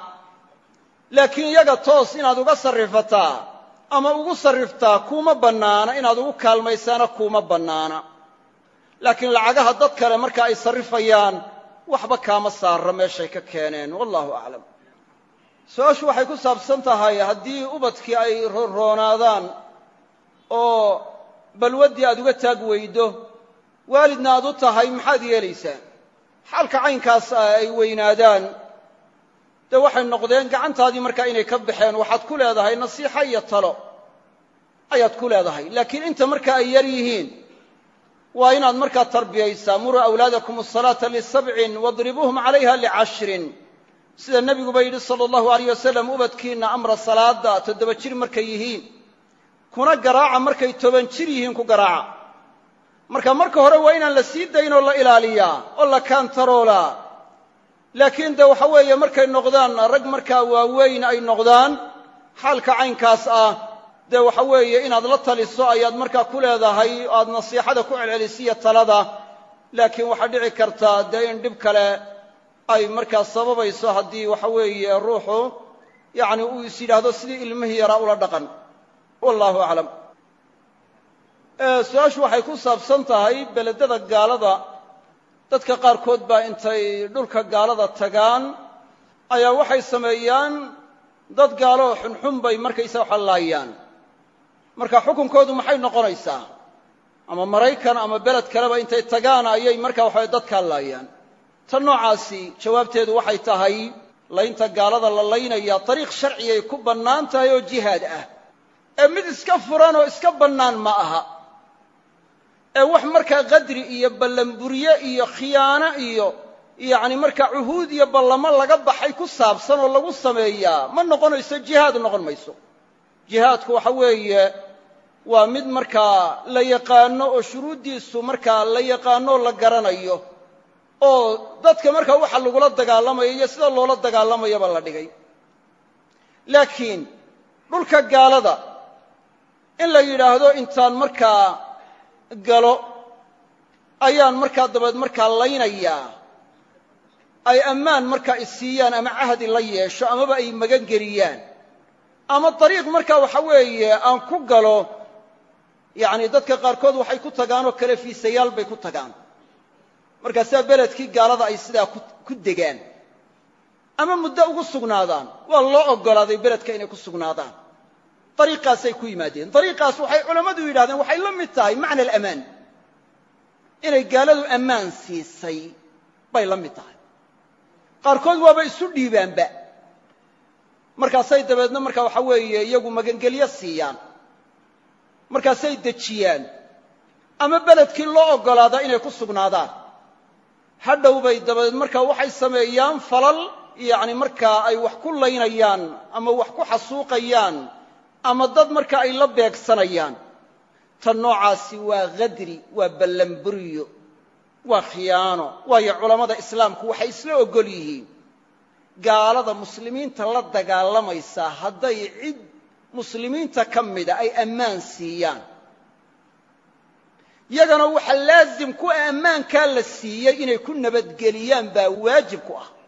laakiin iyaga toos inaad uga sarrifataa ama ugu sarriftaa kuuma bannaana inaad ugu kaalmaysaana kuuma bannaana laakiin lacagaha dad kale marka ay sarrifayaan waxba kaama saarra meeshay ka keeneen wallahu aclam su-aashu waxay ku saabsan tahay haddii ubadkii ay roonroonaadaan oo balwaddii aad uga taag weydo waalidna aad u tahay maxaad yeelaysaa xaalka caynkaas ay weynaadaan dee waxay noqdeen gacantaadii markaa inay ka baxeen waxaad ku leedahay nasiixa iyo talo ayaad ku leedahay laakiin inta marka ay yar yihiin waa inaad markaa tarbiyaysaa muruu awlaadakum asalaata lisabcin wadribuuhum calayha licashrin sida nebiguba yidhi sala allahu alayh wasalam ubadkiinna amra salaada toddoba jir markay yihiin kuna garaaca markay toban jir yihiin ku garaaca marka marka hore waa inaan la sii dayn oo la ilaaliyaa oo la kaantaroolaa laakiin de waxa weeye markay noqdaan rag markaa waaweyn ay noqdaan xaalka caynkaas ah dee waxa weeye inaad la taliso ayaad markaa ku leedahay o aad nasiixada ku celcelisiyo talada laakiin waxaa dhici karta dee in dhib kale ay markaa sababayso haddii waxa weeye ruuxu yacni uu is yidhaahdo sidii ilmihii yaraa ula dhaqan wallahu aclam su-aashu waxay ku saabsan tahay beledada gaalada dadka qaarkood baa intay dhulka gaalada tagaan ayaa waxay sameeyaan dad gaaloo xunxun bay markaysa waxa laayaan marka xukunkoodu maxay noqonaysaa ama maraykan ama beled kaleba intay tagaan ayay marka waxaway dadkaa laayaan tan noocaasi jawaabteedu waxay tahay laynta gaalada la laynaya dariiq sharcigay ku bannaan tahay oo jihaad ah ee mid iska furan oo iska bannaan ma aha ee wax markaa qadri iyo ballanburye iyo khiyaano iyo yacni markaa cuhuud iyo ballamo laga baxay ku saabsan oo lagu sameeyaa ma noqonayso jihaad noqon mayso jihaadku waxa weeye waa mid markaa la yaqaano oo shuruuddiisu markaa la yaqaano oo la garanayo oo dadka markaa waxa lagula dagaalamayo iyo sida loola dagaalamayaba la dhigay laakiin dhulka gaalada in la yidhaahdo intaan markaa galo ayaan markaa dabeed markaa laynayaa ay ammaan markaa isiiyaan ama cahdi la yeesho amaba ay magan geliyaan ama dariiq markaa waxa weeye aan ku galo yacni dadka qaarkood waxay ku tagaanoo kale fiisayaal bay ku tagaan markaasaa beledkii gaalada ay sidaa ku degaan ama muddo ugu sugnaadaan waa loo oggolaaday beledka inay ku sugnaadaan dariiqaasay ku yimaadeen dariiqaas waxay culammadu yidhahdeen waxay la mid tahay macna alamaan inay gaaladu ammaan siisay bay la mid tahay qaarkood waaba isu dhiibaanba markaasay dabeedna markaa waxa weeye iyagu magangelyo siiyaan markaasay dejiyaan ama beledkii loo oggolaadaa inay ku sugnaadaan hadhow bay dabadeed markaa waxay sameeyaan falal yacni markaa ay wax ku laynayaan ama wax ku xasuuqayaan ama dad marka ay la beegsanayaan tan noocaasi waa khadri waa ballanburiyo waa khiyaano waayo culammada islaamku waxay isla oggol yihiin gaalada muslimiinta la dagaalamaysaa hadday cid muslimiinta ka mida ay ammaan siiyaan yagana waxa laasim ku ah ammaankaa la siiyey inay ku nabadgeliyaan baa waajib ku ah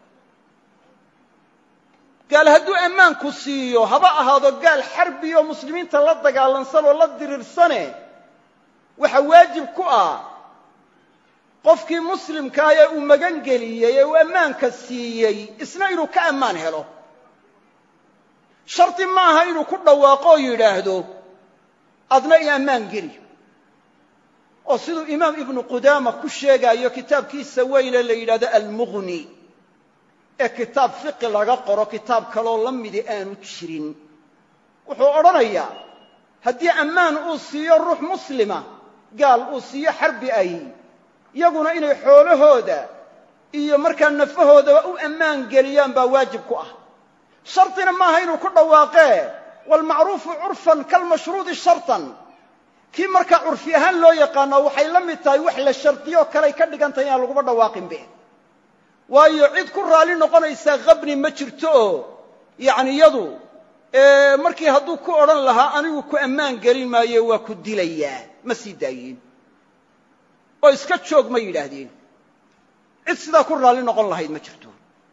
gaal hadduu ammaanku siiyo haba ahaado gaal xarbiyo muslimiinta la dagaalansan oo la diriirsane waxa waajib ku ah qofkii muslimkaah ee uu magan geliyey ee uu ammaanka siiyey isna inuu ka ammaan helo shardi ma aha inuu ku dhawaaqo oo yidhaahdo adna i ammaan geli oo siduu imaam ibnu qudaama ku sheegaayo kitaabkiisa weyne la yidhahdo almughni ee kitaab fiqi laga qoro kitaab kaloo la midi aanu jirin wuxuu odhanayaa haddii ammaan uu siiyo ruux muslima gaal uu siiyo xarbi ay yaguna inay xoolahooda iyo markaa nafahoodaba u ammaan geliyaan baa waajib ku ah shardina maaha inuu ku dhawaaqee waalmacruufu curfan kalmashruudi shartan kii markaa curfi ahaan loo yaqaano waxay la mid tahay wax la shardiyo kaley ka dhigan tahay inaan laguba dhawaaqinbe waayo cid ku raalli noqonaysaa khabni ma jirto oo yacni yadu markii hadduu ku odhan lahaa anigu ku ammaan gelin maayo waa ku dilayaa ma sii daayiin oo iska joog ma yidhaahdeen cid sidaa ku raalli noqon lahayd ma jirto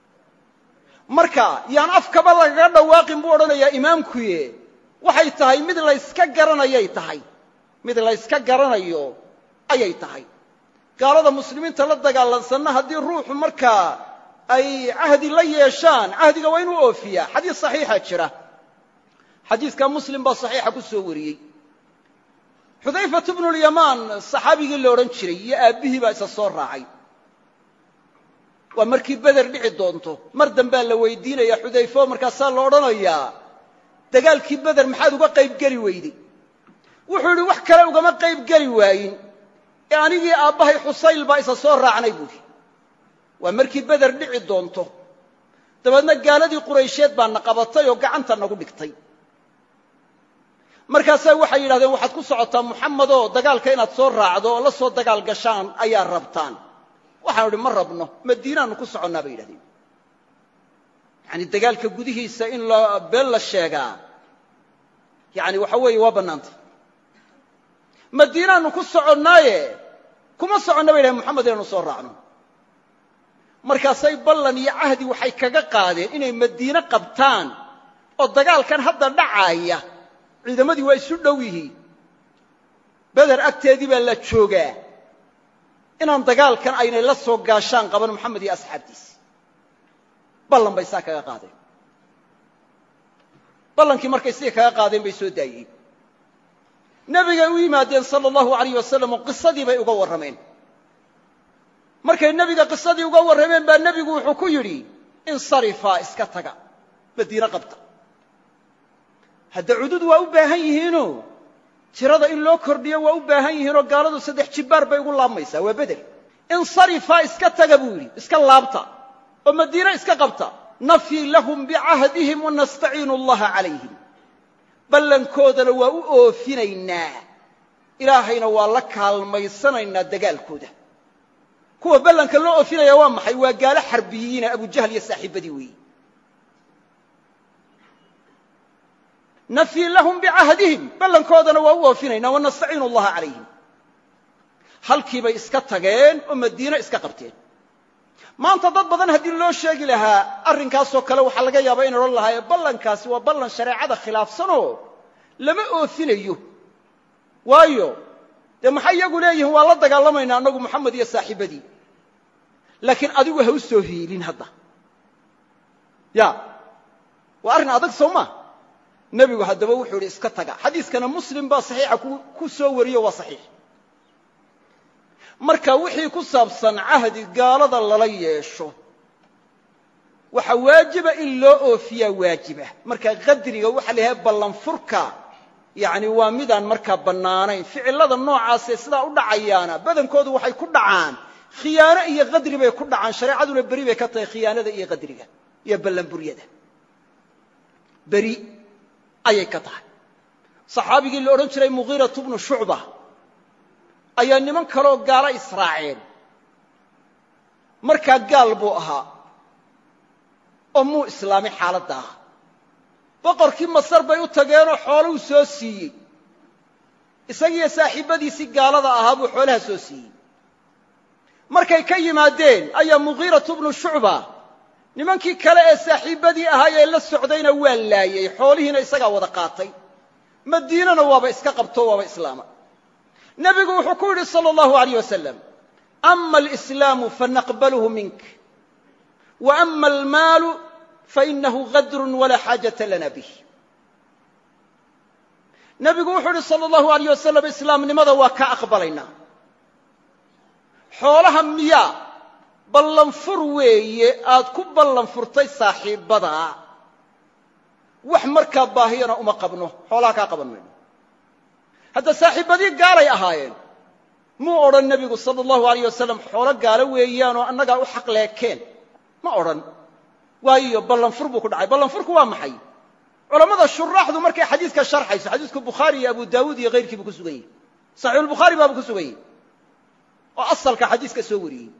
marka yaan afkaba lagaga dhawaaqin buu odhanayaa imaamkuye waxay tahay mid layska garanayay tahay mid layska garanayo ayay tahay gaalada muslimiinta la dagaalansanna haddii ruuxu markaa ay cahdi la yeeshaan cahdiga waa inuu oofiyaa xadiis saxiixa jira xadiiska muslim baa saxiixa ku soo wariyey xudayfatu bnulyamaan saxaabigii la odhan jiray iyo aabbihii baa isa soo raacay waa markii beder dhici doonto mar dambaa la weydiinaya xudayfo markaasaa la odhanayaa dagaalkii beder maxaad uga qayb geli weyday wuxuu yidhi wax kale ugama qayb geli waayin ee anigii aabbahay xusayl baa isa soo raacnay buuhi waa markii beder dhici doonto dabeedna gaaladii quraysheed baa na qabatay oo gacanta nagu dhigtay markaasaa waxay yidhahdeen waxaad ku socotaa muxamedoo dagaalka inaad soo raacdo oo la soo dagaal gashaan ayaa rabtaan waxaanu idhi ma rabno madiinaannu ku soconnaa bay yidhahdeen yacani dagaalka gudihiisa in la been la sheegaa yacani waxa weeye waa bannaantay madiinaannu ku soconnaaye kuma soconna bay yidhahdeen moxamed inaanu soo raacno markaasay ballan iyo cahdi waxay kaga qaadeen inay madiine qabtaan oo dagaalkan hadda dhacaaya ciidamadii waa isu dhow yihiin beder agteedii baa la joogaa inaan dagaalkan aynay la soo gaashaan qaban moxamed iyo asxaabtiisi ballan bay saa kaga qaadeen ballankii markay sidii kaga qaadeen bay soo daayeen nebigay u yimaadeen sala allahu alayh wasalam oo qisadii bay uga warrameen markay nebiga qisadii uga warrameen baa nebigu wuxuu ku yidhi insarifaa iska taga madiine qabta hadda cudud waa u baahan yihiinoo tirada in loo kordhiyo waa u baahan yihiinoo gaaladu saddex jibbaar bay ugu laabmaysaa waa bedel insarifaa iska taga buu yidhi iska laabta oo madiine iska qabta nafyi lahum bicahdihim wanastaciinu allaha calayhim ballankoodana waa u oofinaynaa ilaahayna waa la kaalmaysanaynaa dagaalkooda kuwa ballanka loo oofinaya waa maxay waa gaalo xarbiyiina abujahl iyo saaxiibadii weeyi nafyi lahum bicahdihim ballankoodana waa u oofinaynaa wanastaciinu allaha calayhim halkii bay iska tageen oo madiine iska qabteen maanta dad badan haddii loo sheegi lahaa arrinkaasoo kale waxaa laga yaabaa inay odhan lahaayee ballankaasi waa ballan shareecada khilaafsanoo lama oofinayo waayo dee maxay iyagu leeyihiin waa la dagaalamaynaa annagu moxamed iyo saaxiibadii laakiin adigu ha u soo hiilin hadda ya waa arrin adag soo maa nebigu haddaba wuxuu idhi iska taga xadiiskana muslim baa saxiixa ku soo wariyo waa saxiix marka wixii ku saabsan cahdi gaalada lala yeesho waxa waajiba in loo oofiyaa waajiba marka qadriga waxa la yidhaha ballanfurka yacni waa midaan markaa bannaanayn ficillada noocaasee sidaa u dhacayaana badankoodu waxay ku dhacaan khiyaano iyo qadri bay ku dhacaan shareecaduna beri bay ka tahay khiyaanada iyo qadriga iyo ballanburyada beri ayay ka tahay saxaabigii la odhan jiray mughiiratu bnu shucba ayaa niman kaloo gaalo israaceen markaa gaal buu ahaa oo muu islaamay xaaladda ah boqorkii masar bay u tageenoo xooluu soo siiyey isagiiyo saaxiibbadiisii gaalada ahaa buu xoolaha soo siiyey markay ka yimaadeen ayaa mughiiratu bnu shucba nimankii kale ee saaxiibbadii ahaa ee la socdayna waa laayey xoolihiina isagaa wada qaatay madiinana waaba iska qabto waaba islaama nebigu wuxuu ku yidhi sala allahu alayh wasalam ama alislaamu fanaqbalhu mink wa ama almaalu fainahu gadrun walaa xaajata lana bih nebigu wuxuu yidhi sala allahu alayh wasalam islaamnimada waa ka aqbalaynaa xoolaha miyaa ballanfur weeye aad ku ballanfurtay saaxiibbadaa wax markaa baahiyana uma qabno xoolaha kaa qaban mayno hadda saaxiibbadii gaalay ahaayeen muu odhan nebigu sala allahu alayh wasalam xoolo gaalo weeyaanoo annagaa u xaq leekeen ma odhan waayo ballanfur buu ku dhacay ballanfurku waa maxay culammada shuraaxdu markay xadiidka sharxayso xadiidku bukhaari iyo abu daawuud iyo hayrkii buu ku sugan yahy saxiixulbukhaari baabuu ku sugan yahy oo asalka xadiiska soo wariyey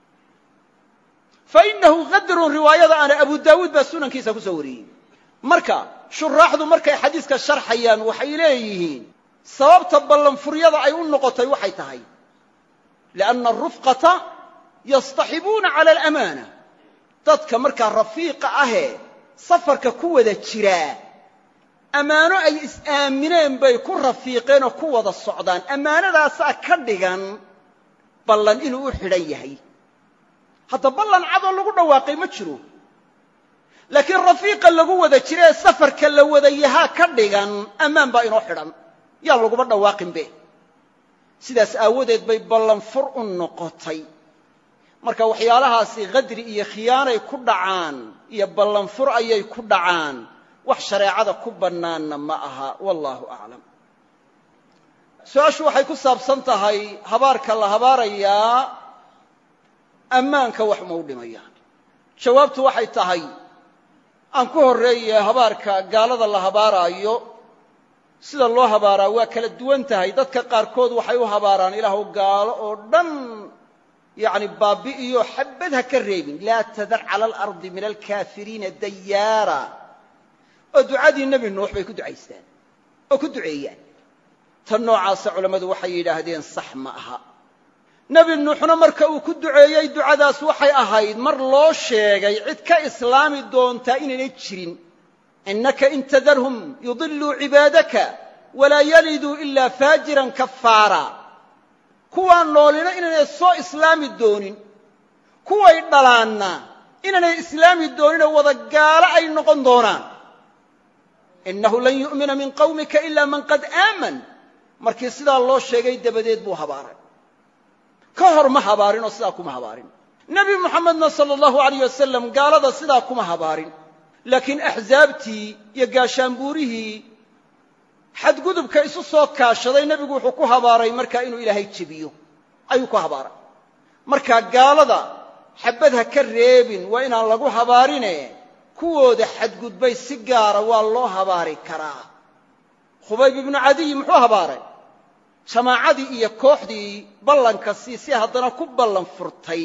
fa inahu qadrun riwaayada ana abu daawuud baa sunankiisa ku soo wariyey marka shuraaxdu markay xadiiska sharxayaan waxay leeyihiin sababta ballanfuryada ay u noqotay waxay tahay lianna arufqata yastaxibuuna cala alamaana dadka markaa rafiiqa ahee safarka ku wada jiraa ammaano ay is-aamineen bay ku rafiiqeen oo ku wada socdaan ammaanadaasaa ka dhigan ballan inuu u xidhan yahay hadda ballan cadoo lagu dhawaaqay ma jiro laakiin rafiiqa lagu wada jira ee safarka la wada yahaa ka dhigan ammaan baa inoo xidhan yaa laguma dhawaaqinbe sidaas aawadeed bay ballanfur u noqotay marka waxyaalahaasi qadri iyo khiyaanay ku dhacaan iyo ballanfur ayay ku dhacaan wax shareecada ku bannaanna ma aha wallaahu aclam su-aashu waxay ku saabsan tahay habaarka la habaarayaa ammaanka wax ma u dhimayaan jawaabtu waxay tahay aan ku horreeye habaarka gaalada la habaaraayo sida loo habaaraa waa kala duwan tahay dadka qaarkood waxay u habaaraan ilaahu gaalo oo dhan yacni baabi'iyo xabad ha ka reebin laa tadar cala alardi min alkaafiriina dayaara oo ducadii nebi nuux bay ku ducaystaan oo ku duceeyaan tan noocaasa culammadu waxay yidhaahdeen sax ma aha nebi nuuxna marka uu ku duceeyey ducadaas waxay ahayd mar loo sheegay cid ka islaami doontaa inaynay jirin innaka in tadarhum yudiluu cibaadaka walaa yaliduu ilaa faajiran kafaara kuwaan noolina inaynay soo islaami doonin kuway dhalaanna inaynay islaami dooninoo wada gaalo ay noqon doonaan innahu lan yu'mina min qawmika ila man qad aaman markii sidaa loo sheegay dabadeed buu habaaray ka hor ma habaarin oo sidaa kuma habaarin nebi muxamedna sala allahu alayh wasalam gaalada sidaa kuma habaarin laakiin axsaabtii iyo gaashaanbuurihii xadgudubka isu soo kaashaday nebigu wuxuu ku habaaray markaa inuu ilaahay jebiyo ayuu ku habaaray markaa gaalada xabad ha ka reebin waa inaan lagu habaarine kuwooda xadgudbay si gaara waa loo habaari karaa khubayb ibnu cadiy muxuu habaaray jamaacadii iyo kooxdii ballanka siisi haddana ku ballan furtay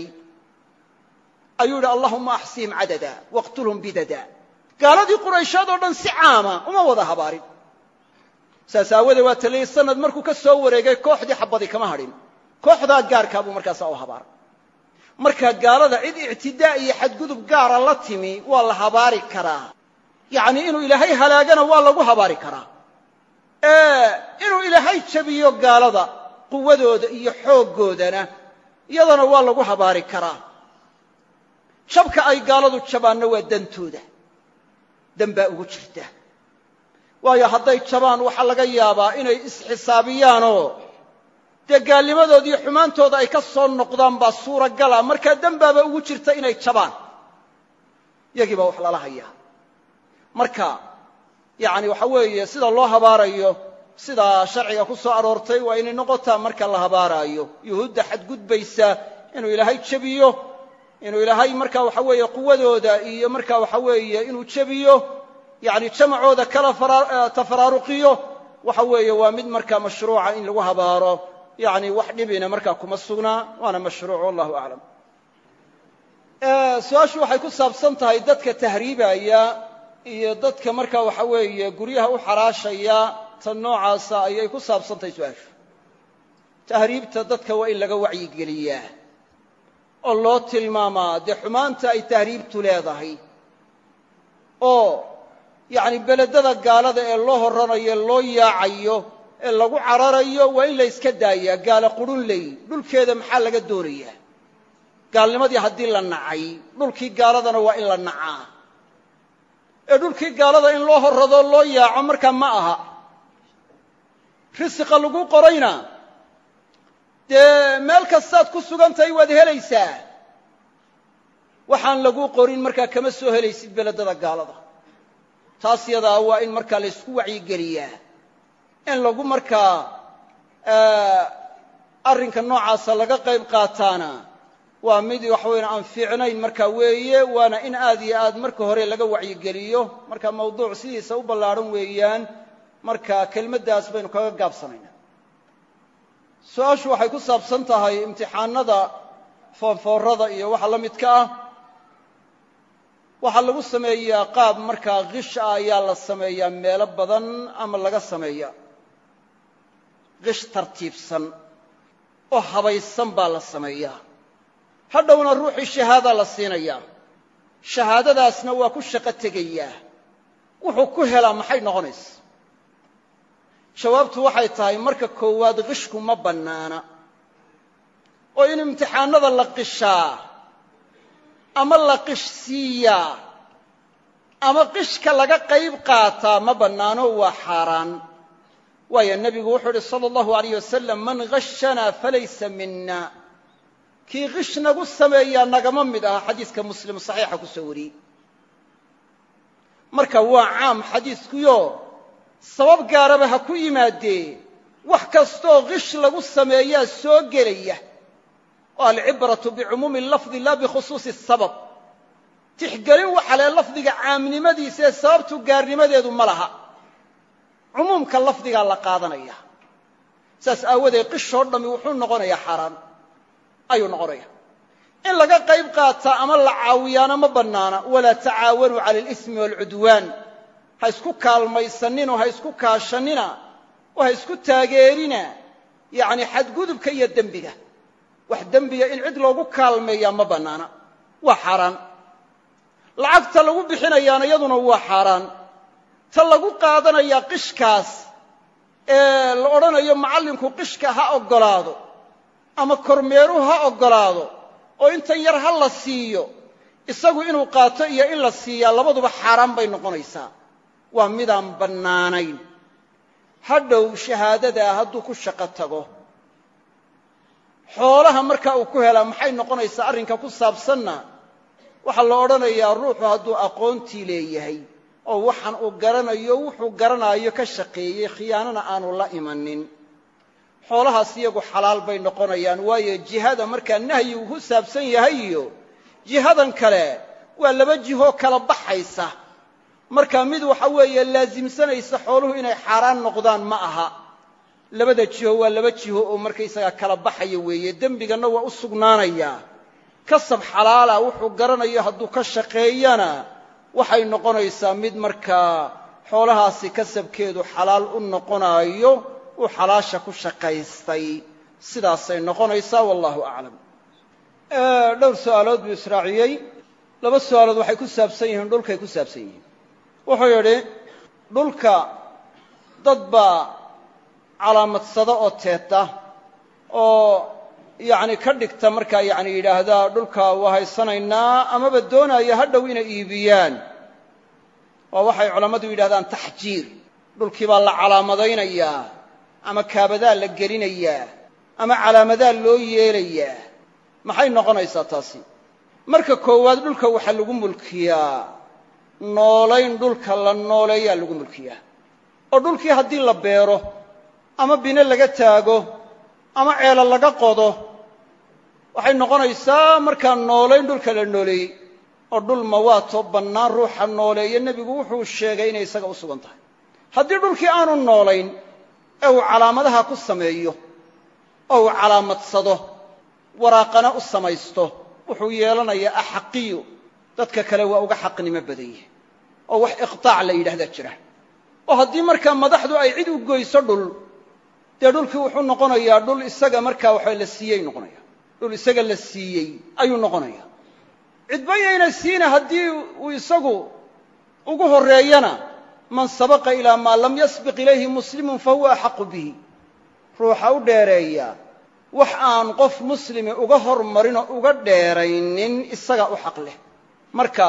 ayuu yidhi allahuma axsihim cadada waqtulhum bidada gaaladii quraysheed oo dhan si caama uma wada habaarin saas aawadee waa taliyey sanad markuu ka soo wareegay kooxdii xabadi kama hadhin kooxdaa gaarkaa buu markaasaa u habaaray markaa gaalada cid ictidaa iyo xadgudub gaara la timi waa la habaari karaa yacnii inuu ilaahay halaagana waa lagu habaari karaa inuu ilaahay jabiyo gaalada quwadooda iyo xooggoodana iyadana waa lagu habaari karaa jabka ay gaaladu jabaanna waa dantooda dan baa ugu jirta waayo hadday jabaan waxaa laga yaabaa inay isxisaabiyaanoo dee gaalnimadooda iyo xumaantooda ay ka soo noqdaan baa suuragala markaa dembaaba ugu jirta inay jabaan yagii baa wax lala hayaa marka yacni waxa weeye sida loo habaarayo sidaa sharciga ku soo aroortay waa inay noqotaa marka la habaaraayo yuhuudda xadgudbaysa inuu ilaahay jebiyo inuu ilaahay marka waxa weeye quwadooda iyo marka waxa weeye inuu jebiyo yacni jamacooda kala tafaraaruqiyo waxa weeye waa mid markaa mashruuca in lagu habaaro yacni wax dhibina markaa kuma sugnaa waana mashruuc wallahu aclam su-aashu waxay ku saabsan tahay dadka tahriibaya iyo dadka marka waxa weeye guryaha u xaraashaya tan noocaasa ayay ku saabsan tahay su-aashu tahriibta dadka waa in laga wacyigeliyaa oo loo tilmaamaa dee xumaanta ay tahriibtu leedahay oo yacni beledada gaalada ee loo horanayo loo yaacayo ee lagu cararayo waa in la yska daayaa gaalo qurun ley dhulkeeda maxaa laga doonayaa gaalnimadii haddii la nacay dhulkii gaaladana waa in la nacaa ee dhulkii gaalada in loo horrado loo yaaco markaa ma aha risiqa lagu qorayna dee meel kastaad ku sugan tahay waad helaysaa waxaan lagu qorin markaa kama soo helaysid beledada gaalada taas yadaa waa in markaa la ysku wacyigeliyaa in lagu markaa arrinka noocaasa laga qayb qaataana waa mid waxa weyan aan fiicnayn markaa weeye waana in aad iyo aad marka hore laga wacyigeliyo marka mawduuc sidiisa u ballaadhan weeyaan marka kelmaddaas baynu kaga gaabsanaynaa su-aashu waxay ku saabsan tahay imtixaanada foonfoorada iyo waxa la midka ah waxaa lagu sameeyaa qaab markaa kish ah ayaa la sameeyaa meelo badan ama laga sameeya kish tartiibsan oo habaysan baa la sameeyaa hadhowna ruuxii shahaada la siinayaa shahaadadaasna waa ku shaqo tegayaa wuxuu ku helaa maxay noqonaysa jawaabtu waxay tahay marka koowaad qishku ma bannaana oo in imtixaanada la qishaa ama la qish siiyaa ama qishka laga qayb qaataa ma bannaano waa xaaraan waayo nebigu wuxuu uhi sala allahu alayh wasalam man hashanaa falaysa mina kii qish nagu sameeyaa nagama mid aha xadiiska muslim saxiixa ku soo wariyey marka waa caam xadiiskuyo sabab gaaraba ha ku yimaadee wax kastooo qish lagu sameeyaa soo gelaya oo alcibratu bicumuumi lafdi laa bikhusuusi sabab tixgelin waxa lee lafdiga caamnimadiisa ee sababtu gaarnimadeedu ma laha cumuumka lafdigaa la qaadanaya saas aawadeed qishoo dhammi wuxuu noqonayaa xaaraan ayuu noqonaya in laga qayb qaataa ama la caawiyaana ma bannaana walaa tacaawanuu cala alismi waalcudwaan ha isku kaalmaysaninoo ha isku kaashannina oo ha isku taageerina yacni xadgudubka iyo dembiga wax dembiga in cid loogu kaalmeeyaa ma bannaana waa xaaraan lacagta lagu bixinayaana iyaduna waa xaaraan ta lagu qaadanayaa qishkaas ee la odhanayo macallinku qishka ha oggolaado ama kormeeruhu ha oggolaado oo intan yar ha la siiyo isagu inuu qaato iyo in la siiyaa labaduba xaaraan bay noqonaysaa waa midaan bannaanayn hadhow shahaadadaa hadduu ku shaqo tago xoolaha markaa uu ku helaa maxay noqonaysaa arrinka ku saabsanna waxaa la odhanayaa ruuxu hadduu aqoontii leeyahay oo waxaan uu garanayo wuxuu garanaayo ka shaqeeyey khiyaanana aanu la imanin xoolahaas iyagu xalaal bay noqonayaan waayo jihada markaa nahyigu ku saabsan yahay iyo jihadan kale waa laba jihoo kala baxaysa marka mid waxa weeye laasimsanaysa xooluhu inay xaaraan noqdaan ma aha labada jiho waa laba jiho oo markaysagaa kala baxaya weeye dembiganna waa u sugnaanayaa kasab xalaala wuxuu garanayo hadduu ka shaqeeyana waxay noqonaysaa mid markaa xoolahaasi kasabkeedu xalaal u noqonaayo uu xalaasha ku shaqaystay sidaasay noqonaysaa wallahu aclam dhowr su'aalood buu israaciyey laba su'aalood waxay ku saabsan yihiin dhulkay ku saabsan yihiin wuxuu yidhi dhulka dad baa calaamadsada oo teeta oo yacni ka dhigta markaa yacni yidhaahdaa dhulka waa haysanaynaa amaba doonaya ha dhow inay iibiyaan waa waxay culammadu yidhahdaan taxjiir dhulkii baa la calaamadaynayaa ama kaabadaa la gelinayaa ama calaamadaa loo yeelayaa maxay noqonaysaa taasi marka koowaad dhulka waxaa lagu mulkiyaa noolayn dhulka la nooleeyaa lagu mulkiyaa oo dhulkii haddii la beero ama bine laga taago ama ceelo laga qodo waxay noqonaysaa markaa noolayn dhulka la nooleeyey oo dhul mawaatoo bannaan ruuxa nooleeya nebigu wuxuu sheegay inay isaga u sugan tahay haddii dhulkii aanu noolayn ee uu calaamadaha ku sameeyo oo uu calaamadsado waraaqana u samaysto wuxuu yeelanayaa axaqiyo dadka kale waa uga xaqnimo badan yahay oo wax iqtaac la yidhahdaa jira oo haddii markaa madaxdu ay cid u goyso dhul dee dhulkii wuxuu noqonayaa dhul isaga markaa waxa la siiyey noqonaya dhul isaga la siiyey ayuu noqonaya cidba yayna siina haddii uu isagu ugu horreeyana man sabaqa ilaa maa lam yasbiq ilayhi muslimun fa huwa axaqu bihi ruuxa u dheereeya wax aan qof muslimi uga hormarinoo uga dheeraynin isagaa u xaq leh marka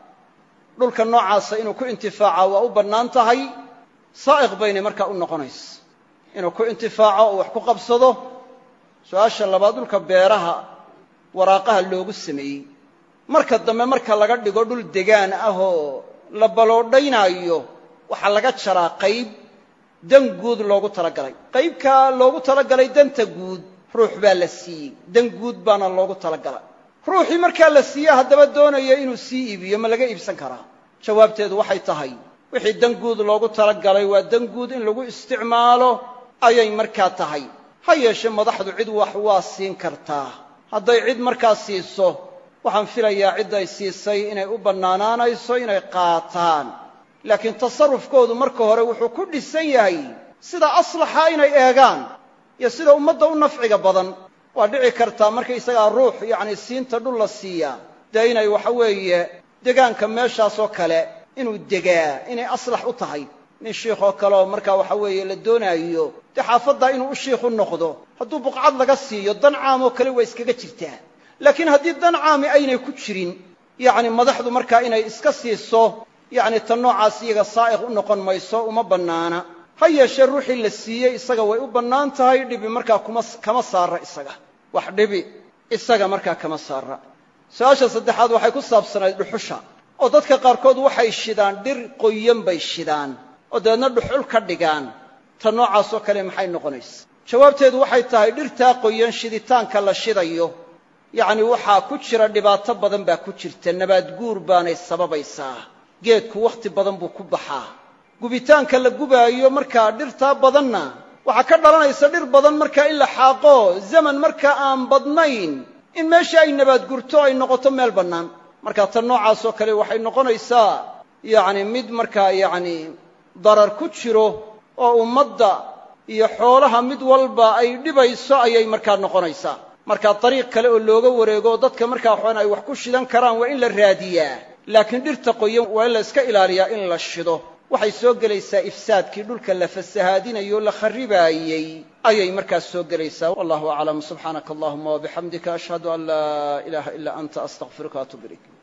dhulka noocaasa inuu ku intifaaca waa u bannaan tahay saa'iq baynay markaa u noqonaysa inuu ku intifaaco oo wax ku qabsado su-aasha labaad dhulka beeraha waraaqaha loogu sameeyey marka dambe marka laga dhigo dhul degaan ah oo la baloodhaynaayo waxaa laga jaraa qayb dan guud loogu talagalay qaybkaa loogu talagalay danta guud ruux baa la siiyey dan guud baana loogu talagalay ruuxii markaa la siiye haddaba doonaya inuu sii iibiyo ma laga iibsan karaa jawaabteedu waxay tahay wixii dan guud loogu talagalay waa dan guud in lagu isticmaalo ayay markaa tahay ha yeeshee madaxdu cid wax waa siin kartaa hadday cid markaa siiso waxaan filayaa cidday siisay inay u bannaanaanayso inay qaataan laakiin tasarrufkoodu marka hore wuxuu ku dhisan yahay sida aslaxa inay eegaan iyo sida ummadda u nafciga badan waa dhici kartaa markaysagaa ruux yacni siinta dhul la siiyaa dee inay waxa weeye degaanka meeshaasoo kale inuu degaa inay aslax u tahay nin shiikhoo kaleoo markaa waxa weeye la doonaayo dee xaafaddaa inuu u shiikh u noqdo hadduu buqcad laga siiyo dan caamoo kale waa iskaga jirtaa laakiin haddii dan caami aynay ku jirin yacni madaxdu markaa inay iska siiso yacni tan noocaas iyaga saa'iq u noqon mayso uma bannaana ha yeeshee ruuxii la siiyey isaga way u bannaan tahay dhibi markaa kuma kama saara isaga wax dhibi isaga markaa kama saara su-aasha saddexaad waxay ku saabsanayd dhuxusha oo dadka qaarkood waxay shidaan dhir qoyan bay shidaan oo dabeedna dhuxul ka dhigaan ta noocaasoo kale maxay noqonaysa jawaabteedu waxay tahay dhirtaa qoyan shiditaanka la shidayo yacni waxaa ku jira dhibaato badan baa ku jirta nabaad guur baanay sababaysaa geedku wakhti badan buu ku baxaa gubitaanka la gubaayo markaa dhirtaa badanna waxaa ka dhalanaysa dhir badan markaa in la xaaqo zaman markaa aan badnayn in meesha ay nabaad gurto ay noqoto meel bannaan markaa tan noocaasoo kale waxay noqonaysaa yacni mid markaa yacni darar ku jiro oo ummadda iyo xoolaha mid walba ay dhibayso ayay markaa noqonaysaa markaa dariiq kale oo looga wareego oo dadka markaa waxaan ay wax ku shidan karaan waa in la raadiyaa laakiin dhirta qoyan waa in la iska ilaaliyaa in la shido waxay soo gelaysaa ifsaadkii dhulka la fasahaadinayo o la kharribaayey ayay markaas soo gelaysaa wallahu aclam subxaanaka allahuma wabixamdika ashhadu an laa ilaaha ilaa anta astaqfiruka atub ilayk